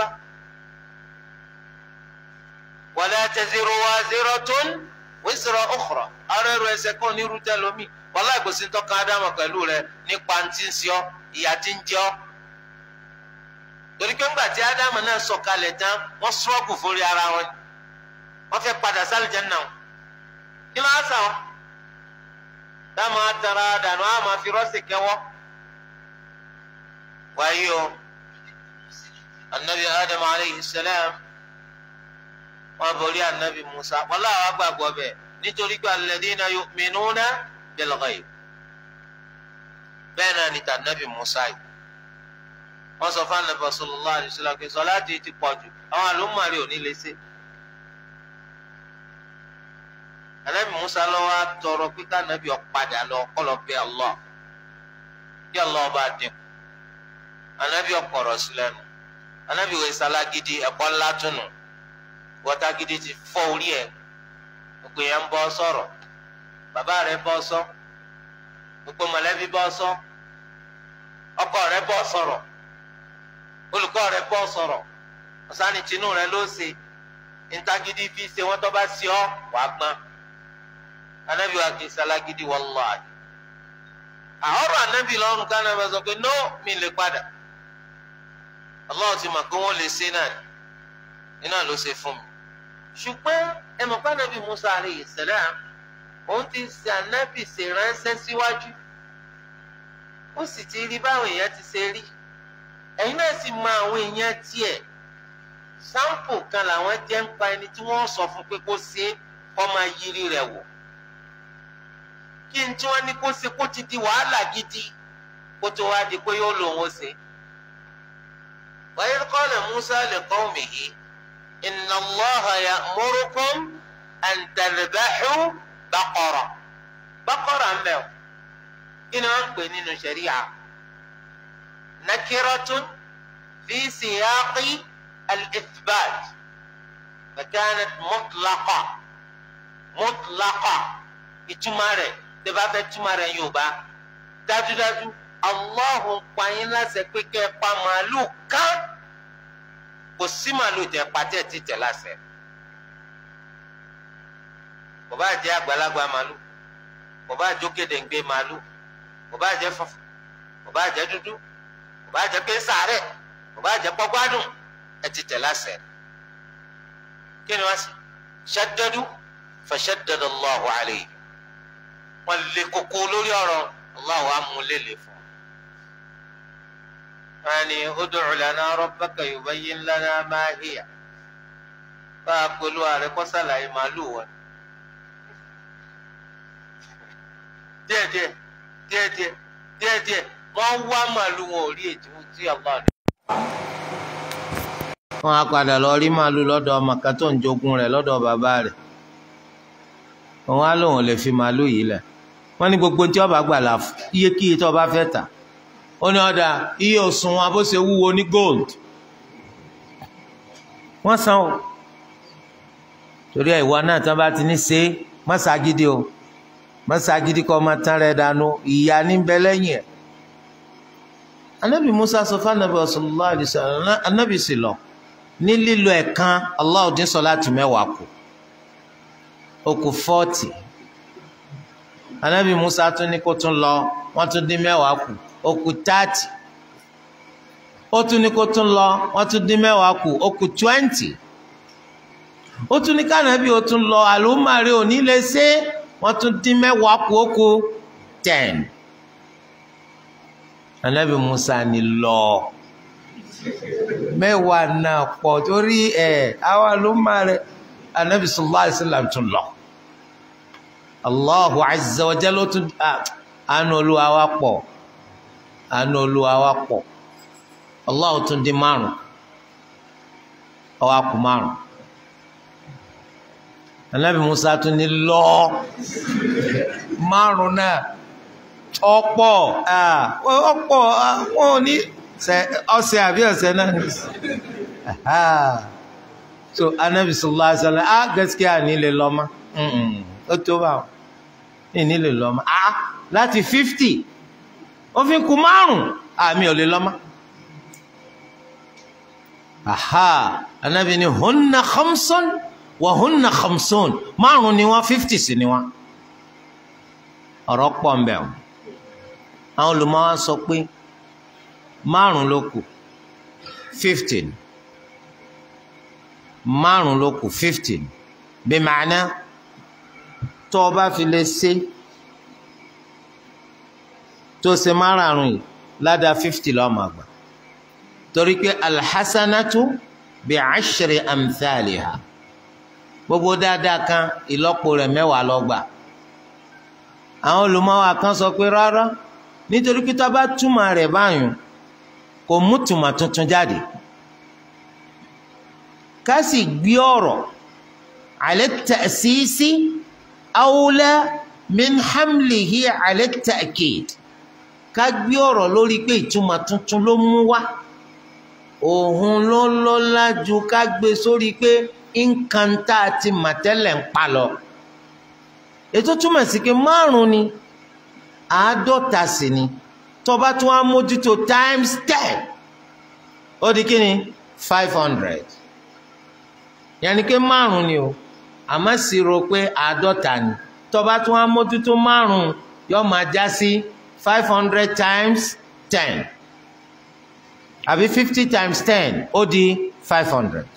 wala taziru waziratun wizra ukhra ara ẹrù ẹ̀ṣẹ̀ kan ní irú tẹlomi wàláì kò sí ń tọ́ka ádámù pẹ̀lú rẹ nípa ti ń ṣe ọ́ ìyà ti ń jẹ ọ́. torí pé ńgbà tí ádámù náà sọ̀kalẹ̀ tán wọ́n sọ́ọ̀kù fúnri ara wọn wọ́n fẹ́ padà sálì jẹ́ náà kí ló ń sà wọ́n táwọn atara dànù àmọ́ fi rọ́ọ̀sì kẹwọ́. wáyé o anabi adam aleyhi salam wọn borí anabi musa wọn làwọn agbàgbọ́ bẹ́ẹ̀ nítorí pé alladhina yu'minuna bil ghaib bẹ́ẹ̀ náà níta anabi musa yìí wọ́n sọ fún anabi sallallahu alaihi wasallam pé sọláàtì ti pọ̀ jù àwọn àlùmọ́ọ̀rì ò ní lè ṣe. anabi musa lọ wa tọrọ pé kánabi ọ̀padà lọ kọlọ bẹ Allah kí Allah ọba dín anabi ọkọrọ sílẹ̀ nù anabi wẹ salagidi ẹ̀kọ́ ńlá túnú wọtagidi ti fọ́ orí ẹ̀ gbogbo yẹn ń bọ́ sọ̀rọ̀ bàbá rẹ̀ bọ́ sọ gbogbo mọ̀lẹ́bí bọ́ sọ ọkọ rẹ̀ bọ́ sọ̀rọ̀ olùkọ́ rẹ̀ bọ́ sọ̀rọ̀ ọ̀sánì tinú rẹ̀ ló ṣe ntagidi fi ṣe wọ́n tó bá ṣe ọ́ wàá gbọ́n anabi wa kìí salagidi wàllahi àhọrọ anabi lọrùn kánà bá sọ pé no mi lè padà Allah ti mọ̀ pé wọ́n lè ṣe náà iná ló ṣe fún mi ṣùgbọ́n ẹ mọ̀ pé anabi Musa alayhi salam òun ti ṣe anabi ṣe ránṣẹ́ síwájú ó sì ti rí báwọn èèyàn ti ṣe rí ẹ̀yin náà sì mọ̀ àwọn èèyàn tiẹ̀ sáǹpù kan làwọn jẹ́ ń pa ẹni tí wọ́n sọ fún pé kó ṣe kó máa yiri rẹ̀ wò kí n tí wọ́n ní kó ṣe kó ti di wàhálà gidi kó tó wá di pé yóò lòun ó ṣe. wa idh qala Musa li qawmihi inna Allaha ya'murukum an tadhbahu baqara baqara ń bẹ̀ o kí ni wọ́n ń pè nínú ṣẹ̀ríà nakiratun fi siyaqi al-ithbat fa kanat mutlaqa mutlaqa ìtumọ̀ rẹ̀ tẹ́ bá fẹ́ túmọ̀ rẹ̀ Yorùbá dájúdájú Allahu pa yín láṣẹ pé kẹ́ ẹ pa màálù kán kò sí màálù tẹ́ pàtẹ́ títẹ̀ láṣẹ. kò bá jẹ́ àgbàlagbà màálù kò bá jókèdèǹgbè màálù kò bá jẹ́ funfun kò bá jẹ́ dúdú kò bá jẹ́ pé sàárẹ̀ kò bá jẹ́ pọ́gbádùn ẹ títẹ̀ láṣẹ. kí ni wọ́n sì shaddadu fashaddada Allahu alayhi wọn lé koko lórí ọ̀rọ̀ Allahu amúlélẹ fún wọn ni ud'u lana rabbaka yubayyin lana ma hiya bá a pẹ̀lú ààrẹ kọ sàlàyé màálù wọn díẹ̀díẹ̀ díẹ̀díẹ̀ díẹ̀díẹ̀ wọn wá màálù wọn ò rí ètò tí Allah ní. wọn á padà lọ rí màálù lọ́dọ̀ ọmọ kan tó ń jogún rẹ̀ lọ́dọ̀ bàbá rẹ̀ wọn á lóun lè fi màálù yìí lẹ̀ wọ́n ní gbogbo tí ọba gbà là iye kíye tí ọba fẹ́ tà ó ní ọ̀dà iye òsùn wọn bó ṣe wúwo ní gold wọ́n san o torí ẹ̀ ìwọ náà tí wọ́n bá ti ní ṣe mọ́ṣágídí o mọ́ṣágídí kọ́ ọmọ tán rẹ̀ dànù ìyá ní bẹ lẹ́yìn ẹ̀ anabi musa sọ fún anabi sallallahu alaihi wasallam anabi sì lọ ní lílo ẹ̀kan Allah dín sọ láti mẹ́wàá kù ó kù fọ́ọ̀tì anabi musa tún ní kó tún lọ wọ́n tún dín mẹ́wàá kù ó kù táàtì ó tún ní kó tún lọ wọ́n tún dín mẹ́wàá kù ó kù twenty ó tún ní kànábì ó tún lọ àlùmárì òní lè ṣe wọ́n tún dín mẹ́wàá kù ó kù ten anabi musa ní lọ mẹ́wàá náà pọ̀ torí ẹ̀ àwọn àlùmárì anabi sallallahu alaihi wasallam tún lọ. Allahu azza wa jalla tún àánú olúwa wa pọ̀ àánú olúwa wa pọ̀ Allah tún di márùn ó wá kù márùn anabi musa tún ní lọ márùn náà ọ̀pọ̀ ọ̀pọ̀ wọn ò ní ọ̀sẹ̀ àbí ọ̀sẹ̀ náà ní so anabi sallallahu alaihi wasallam ah gaskiya ní lè lọ mọ́ ó tó bá wọn ní lè lọ mọ́ ah láti fifty ó fi kù márùn àmì ò lè lọ mọ́ aha anabi ni hunna khamsun wa hunna khamsun márùn ni wọn fifty sí ni wọn ọ̀rọ̀ pọ̀ ń bẹ o àwọn olùmọ̀wá sọ pé márùn ló kù fifteen márùn ló kù fifteen bí màánà tó o bá fi lè ṣe tó ṣe márùn yìí ládàá fifty lọ́ọ́ máa gbà torí pé alhassanatu bi ashri amthaliha gbogbo dáadáa kan ìlọ́po rẹ̀ mẹ́wàá ló gbà àwọn olùmọ̀wá kan sọ pé rárá nítorí pé tá a bá túmọ̀ rẹ̀ báyìí kò mú tùmọ̀ tuntun jáde ká sì gbé ọ̀rọ̀ ala ta'sisi awla min hamlihi ala ta'kid ká gbé ọ̀rọ̀ lórí pé ìtumọ̀ tuntun ló mú wá òun ló lọ́lá ju ká gbé sórí pé nǹkan tá a ti mà tẹ́lẹ̀ ń pa lọ. ètò túmọ̀ sí pé márùn-ún ni àádọ́ta sì ni tó bá tún á mójútó times ten ó di kí ni five hundred yàní pé márùn-ún ni o àmọ́ sì rò pé àádọ́ta ni tó bá tún á mójútó márùn-ún yóò máa já sí five hundred times ten àbí fifty times ten ó di five hundred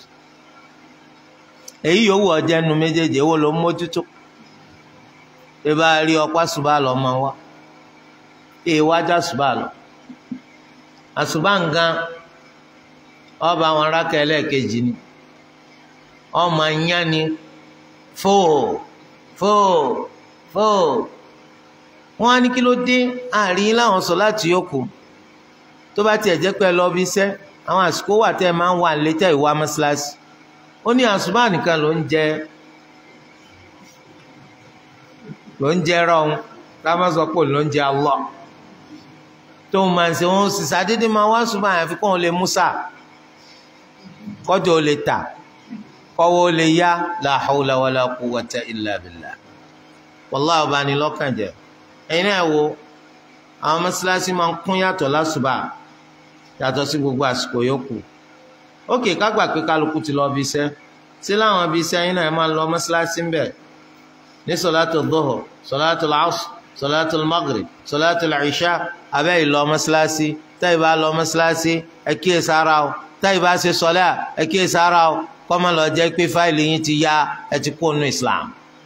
èyí yòówù ọjọ́ ẹnu méjèèjì èwo ló ń mójútó ẹ bá rí ọpá ṣùgbọ́n àlọ́ máa wá èèwájà ṣùgbọ́n àlọ́ àṣùbà nǹkan ọba àwọn arákẹ́ ẹlẹ́ẹ̀kejì ni ọmọ anyá ni fóò fóò fóò wọ́n á ní kí ló dé àárín láwọn sọ láti yókù tó bá tiẹ̀ jẹ́ pé ẹ lọ bí iṣẹ́ àwọn àsìkò wà tẹ́ ẹ máa ń wà létẹ́ ìwà mọ́ṣáláṣí ó ní àṣùbà nìkan ló ń jẹ ló ń jẹ rọrùn ká má sọ pé ló ń jẹ Allah tó ń máa ń ṣe wọn sì sàdédé máa wá ṣùgbọ́n àyàfi kó wọn lè mú sà kọjọ lè tà kọwọ́ lè yá la hawla wala quwwata illa billah wallahi ọba ni lọ́kàn jẹ́ ẹ̀yin náà wo àwọn mọ́ṣáláṣí máa ń kún yàtọ̀ lásùbà yàtọ̀ sí gbogbo àsìkò yòókù ókè kágbà pé kálukú ti lọ bí iṣẹ́ sí láwọn bí iṣẹ́ yín náà ẹ máa lọ mọ́ṣáláṣí ń bẹ̀ ní sọ̀látù dhuhr sọ̀látù asr sọ̀látù maghrib sọ̀látù ìṣá abẹ́ ìlọ mọ́ṣáláṣí táyì bá lọ mọ́ṣáláṣí ẹ kíyè sára o táyì bá ṣe sọ̀lá ẹ kíyè sára o kọ́mọ lọ jẹ́ pé fáìlì yín ti ya ẹ ti kó nu Islam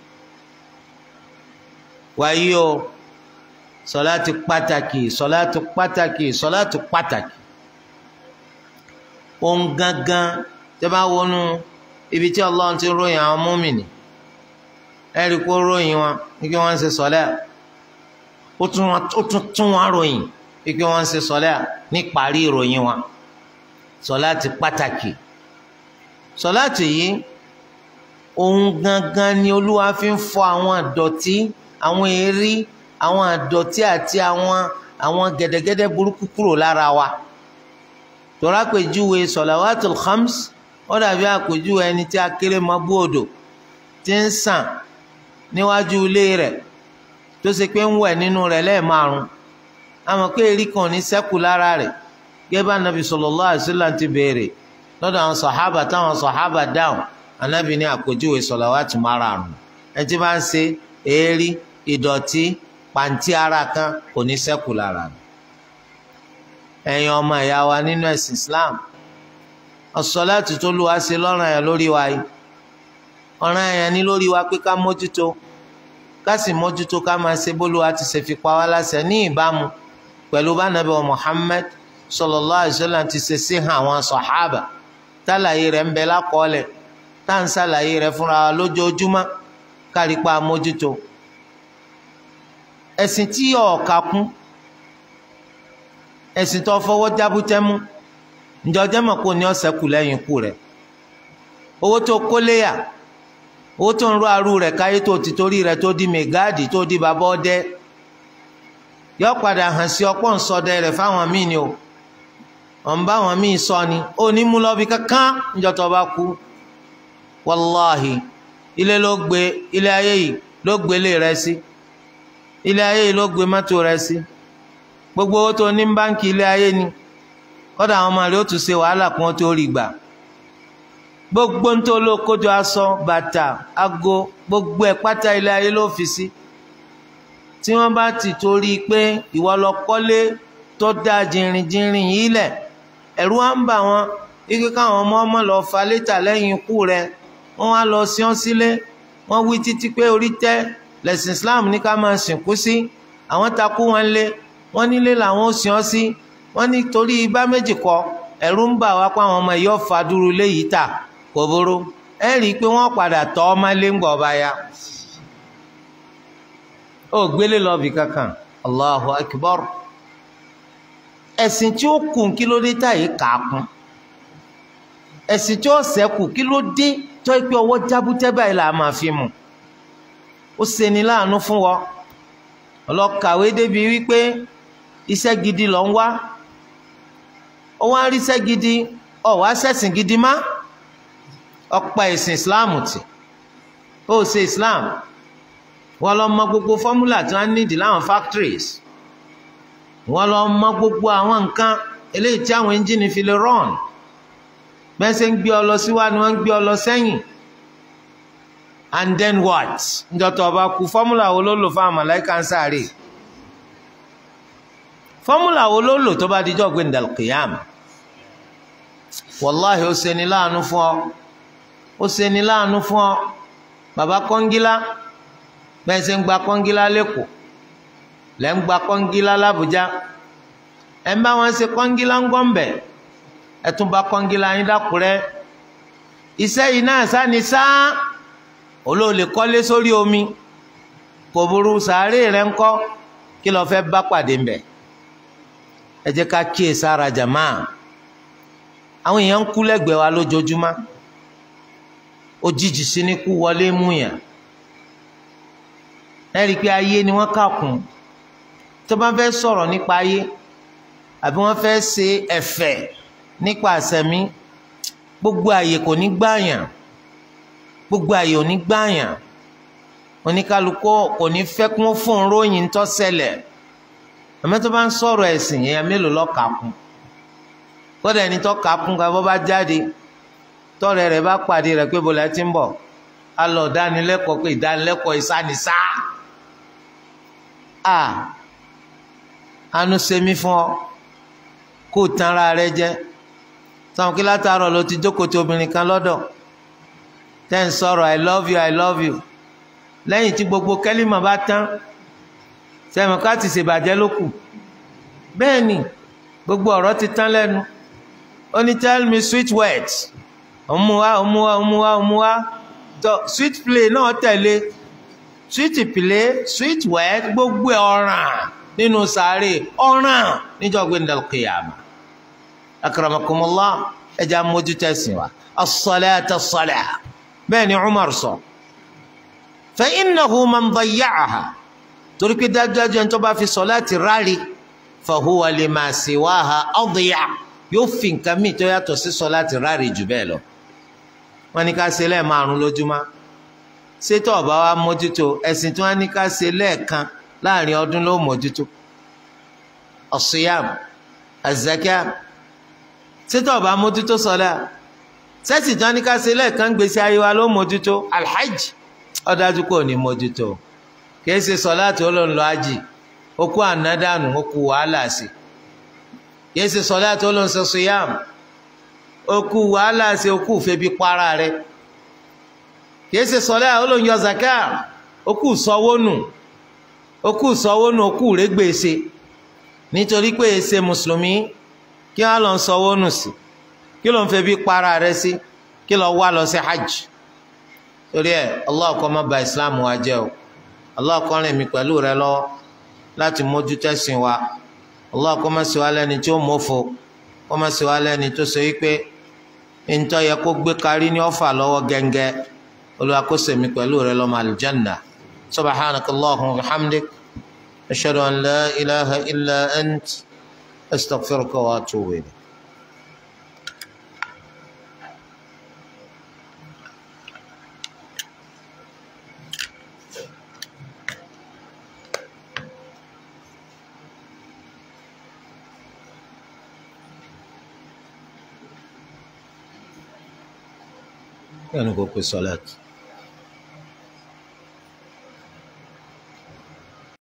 wáyé o sọ̀látù pàtàkì sọ̀látù pàtàkì sọ̀látù pàtàkì ohun gangan tẹ́ bá wọnú ibi tí Allah ti ròyìn àwọn mùmínì ẹ̀rí kó ròyìn wọn kí wọ́n ń ṣe sọ́lẹ̀ ó tún tún wọn ròyìn kí wọ́n ń ṣe sọ́lẹ̀ ní parí ìròyìn wọn sọ́láàtì pàtàkì sọ́láàtì yìí ohun gangan ni olúwa fi ń fọ àwọn àdọ̀tí àwọn èérí àwọn àdọ̀tí àti àwọn àwọn gẹ̀dẹ̀gẹ̀dẹ̀ burúkú kúrò lára wa tọ́lá àpèjúwe sọ̀làwátìl khams ó dàbí àpèjúwe ẹni tí akéré mọ́ bú odò tí ń sàn níwájú ilé rẹ̀ tó ṣe pé ń wẹ̀ nínú rẹ̀ lẹ́ẹ̀márùn àmọ́ pé èrí kan ní sẹ́kù lára rẹ̀ gẹ́gẹ́ bá anabi sallallahu alaihi wasallam ti béèrè lọ́dọ̀ àwọn sọ̀hábà táwọn sọ̀hábà dáhùn anabi ní àpèjúwe sọ̀làwátì márààrún ẹ ti bá ń ṣe èérí ìdọ̀tí pàǹtí ara kan kò ní sẹ́kù lára rẹ̀ ẹ̀yin ọmọ ìyá wa nínú ẹ̀sìn Islam ọ̀sọ̀láàtì tó lù wá sí lọ́rùn ẹ̀yàn lórí wa yìí ọ̀ràn ẹ̀yàn ní lórí wa pé ká mójútó ká sì mójútó ká máa ṣe bólúwa ti ṣe fi pa wá láṣẹ ní ìbámu pẹ̀lú bá nàbẹ̀ wa Muhammad sallallahu alaihi wasallam ti ṣe sí hàn àwọn sọ̀hábà tálàyé rẹ̀ ń bẹ lákọọ́lẹ̀ tá à ń ṣàlàyé rẹ̀ fúnra wa lójoojúmọ́ kárí pa mójútó ẹ̀sìn tí ọ̀ọ́ka kún ẹ̀sìn tó fọwọ́ jábútẹ́ mú ǹjọ́ jẹ́ mọ̀ kó ní ọ̀sẹ̀ kù lẹ́yìn ikú rẹ̀ owó tó kóléyà owó tó ń rọ arú rẹ̀ káyé tó ti torí rẹ̀ tó di mẹgáàdì tó di bàbá ọdẹ yọ padà hàn sí ọ̀pọ̀ nsọdẹ rẹ̀ fáwọn míì ni o ọ̀n bá wọn míì sọ ni ó ní mú lọ́bi kankan ǹjọ́ tó bá kú wàláhì ilé ló gbé ilé ayé yìí ló gbélé rẹ̀ sí ilé ayé yìí ló gbé mọ́tò rẹ̀ sí gbogbo owó tó ní báńkì ilé ayé ni kọ́dà àwọn ọmọ rẹ̀ ó tún ṣe wàhálà kí wọ́n tó rí gbà gbogbo ń tó ló kójọ aṣọ bàtà ago gbogbo ẹ̀ pátá ilé ayé ló fi sí tí wọ́n bá ti torí pé ìwọ lọ kọ́lé tó dáa jìnrìnjìnrìn yìí lẹ̀ ẹ̀rù á ń bà wọ́n ike káwọn ọmọ ọmọ lọ fa létà lẹ́yìn ikú rẹ̀ wọ́n wá lọ sí ọ́n sílé wọ́n wí títí pé orí tẹ́ lẹ̀sìn Islam ní ká máa sìnkú sí àwọn takú wọn lé wọ́n nílé làwọn ó sìn ọ́ sí wọ́n ní torí ibà méjì kọ ẹ̀rù ń bà wá pé àwọn ọmọ yìí ọ̀fà dúró léyìí tà kò burú ẹ rí i pé wọ́n padà tọ́ ọmọ ilé ń gbọ̀ ọba ya ó gbélé lọ́ọ̀bì kankan Allahu Akbar ẹ̀sìn tí ó kù kí ló dé táyé kàákùn ẹ̀sìn tí ó ṣẹ́kù kí ló dé tó yẹ pé ọwọ́ jábútẹ́ báyìí là máa fi mú ó ṣeni láàánú fún wọn ọlọ́kàwé débi wípé iṣẹ́ gidi lọ ń wá ó wá ń rí iṣẹ́ gidi ó wá ṣẹ̀sìn gidi má ọ̀pá ẹ̀sìn Islam tì ó ṣe Islam wọ́n lọ mọ gbogbo fọ́múlà tí wọ́n nídìí láwọn factories wọ́n lọ mọ gbogbo àwọn nǹkan eléyìí tí àwọn ẹ́ńjìnì fi lè run bẹ́ẹ̀ ṣe ń gbé ọ lọ síwájú wọ́n ń gbé ọ lọ sẹ́yìn and then what njọtọ̀ ọba kú fọ́múlà wo ló lò fún àwọn màláíkà ń sáré fọ́múlà wo ló lò tó bá dijọ́ gbé ndàlùkìyàm wàláhì ó ṣeni láàánú fún ọ ó ṣeni láàánú fún ọ bàbá kọ́ngílá bẹ́ẹ̀ ṣe ń gba kọ́ngílá lẹ́kọ̀ọ́ lẹ́ ń gba kọ́ngílá làbújá ẹ̀ ń bá wọn ṣe kọ́ngílá ń gọ́ǹbẹ̀ ẹ̀ tún bá kọ́ngílá yín dákúrẹ́ iṣẹ́ yìí náà sáni sáá olóòlè kọ́lé sórí omi kò burú sàárè rẹ̀ ń kọ́ kí lọ́ọ́ fẹ́ bá pàdé mbẹ̀ ẹ jẹ́ ká kíyè sára jàmá àwọn èèyàn ń kú lẹ́gbẹ̀ẹ́ wa lójoojúmọ́ òjijì sí ní kú wọlé mú yàn ẹ rí i pé ayé ni wọ́n kà kún tó bá fẹ́ sọ̀rọ̀ nípa ayé àbí wọ́n fẹ́ ṣe ẹ̀fẹ̀ nípa àṣẹmí gbogbo àyè kò ní gbààyàn gbogbo àyè ò ní gbààyàn oníkálukú kò ní fẹ́ kún fún un ròyìn tó ṣẹlẹ̀ àmọ́ tó bá ń sọ̀rọ̀ ẹ̀sìn yẹn mélòó lọ́ọ́ kà kún kódà ẹni tó kà kún ká bọ́ bá jáde tọ́rẹ̀ rẹ̀ bá pàdé rẹ̀ pé bọ́lá ti ń bọ̀ á lọ dánilẹ́kọ̀ọ́ pé ìdánilẹ́kọ̀ọ́ ìsánisá a anu semi fún ọ kó o tan ara rẹ jẹ sọ̀rọ̀ kí látàárọ̀ ló ti jókòó ti obìnrin kan lọ́dọ̀ tẹ́ ń sọ̀rọ̀ i love you i love you lẹ́yìn tí gbogbo kẹ́límà bá tán sẹ́mi ká ti ṣèbàjẹ́ ló kù bẹ́ẹ̀ ni gbogbo ọ̀rọ̀ ti tán lẹ́nu ó ní tell me sweet words òmùwá òmùwá òmùwá òmùwá tó sweet play náà tẹ̀lé sweet play sweet word gbogbo ọ̀ràn nínú sàárè ọ̀ràn níjọ́ gbẹ̀ndẹ̀ kìyàmà akramakumullah ẹja mójútó ẹ̀sìn wa as-salata as-salah bẹ́ẹ̀ ni Umar sọ fa innahu man dayya'aha torí pé dájúdájú ẹni tó bá fi sọláàtì rárí fa huwa lima siwaha adya yóò fi nǹkan míì tó yàtọ̀ sí sọláàtì rárí jù bẹ́ẹ̀ lọ wọ́n ní ká ṣe lẹ́ẹ̀márùn lójúmọ́ ṣètò ọba wa mójútó ẹ̀sìn tí wọ́n ní ká ṣe lẹ́ẹ̀kan láàrin ọdún ló mójútó as-siyam az-zakah ṣètò ọba mójútó sọlá sẹ́sì tí wọ́n ní ká ṣe lẹ́ẹ̀kan gbèsè ayé wa ló mójútó alhajj ọ̀dájú kò ní mójútó kìí ṣe sọláàtì olóńlọ ájì okú ànádànù okú wàhálà sí kìí ṣe sọláàtì olóńsọ suyam okú wàhálà sí okú febi para rẹ kìí ṣe sọláàtì olóńyọ zaka okú sọwónù okú sọwónù okú rẹgbèsè nítorí pé ṣe mùsùlùmí kí wọn lọ sọwónù sí kí ló ń febi para rẹ sí kí lọ wá lọ sí hajj torí ẹ Allah kó má bà islam wa jẹ́ o. Allah kọrin mi pẹ̀lú rẹ lọ́wọ́ láti mójú tẹ́sìn wa Allah kó má ṣe wá lẹ́ni tí ó mọ̀fo kó má ṣe wá lẹ́ni tó ṣe wípé ntọ́ yẹ kó gbé kárí ní ọ̀fà lọ́wọ́ gẹ́ngẹ́ Olúwa kó ṣèmi pẹ̀lú rẹ lọ́mọ àlùjánnà subhanaka Allahumma wa bihamdik ashhadu an la ilaha illa ant astaghfiruka wa atubu ilayk. كانوا كوكو الصلاة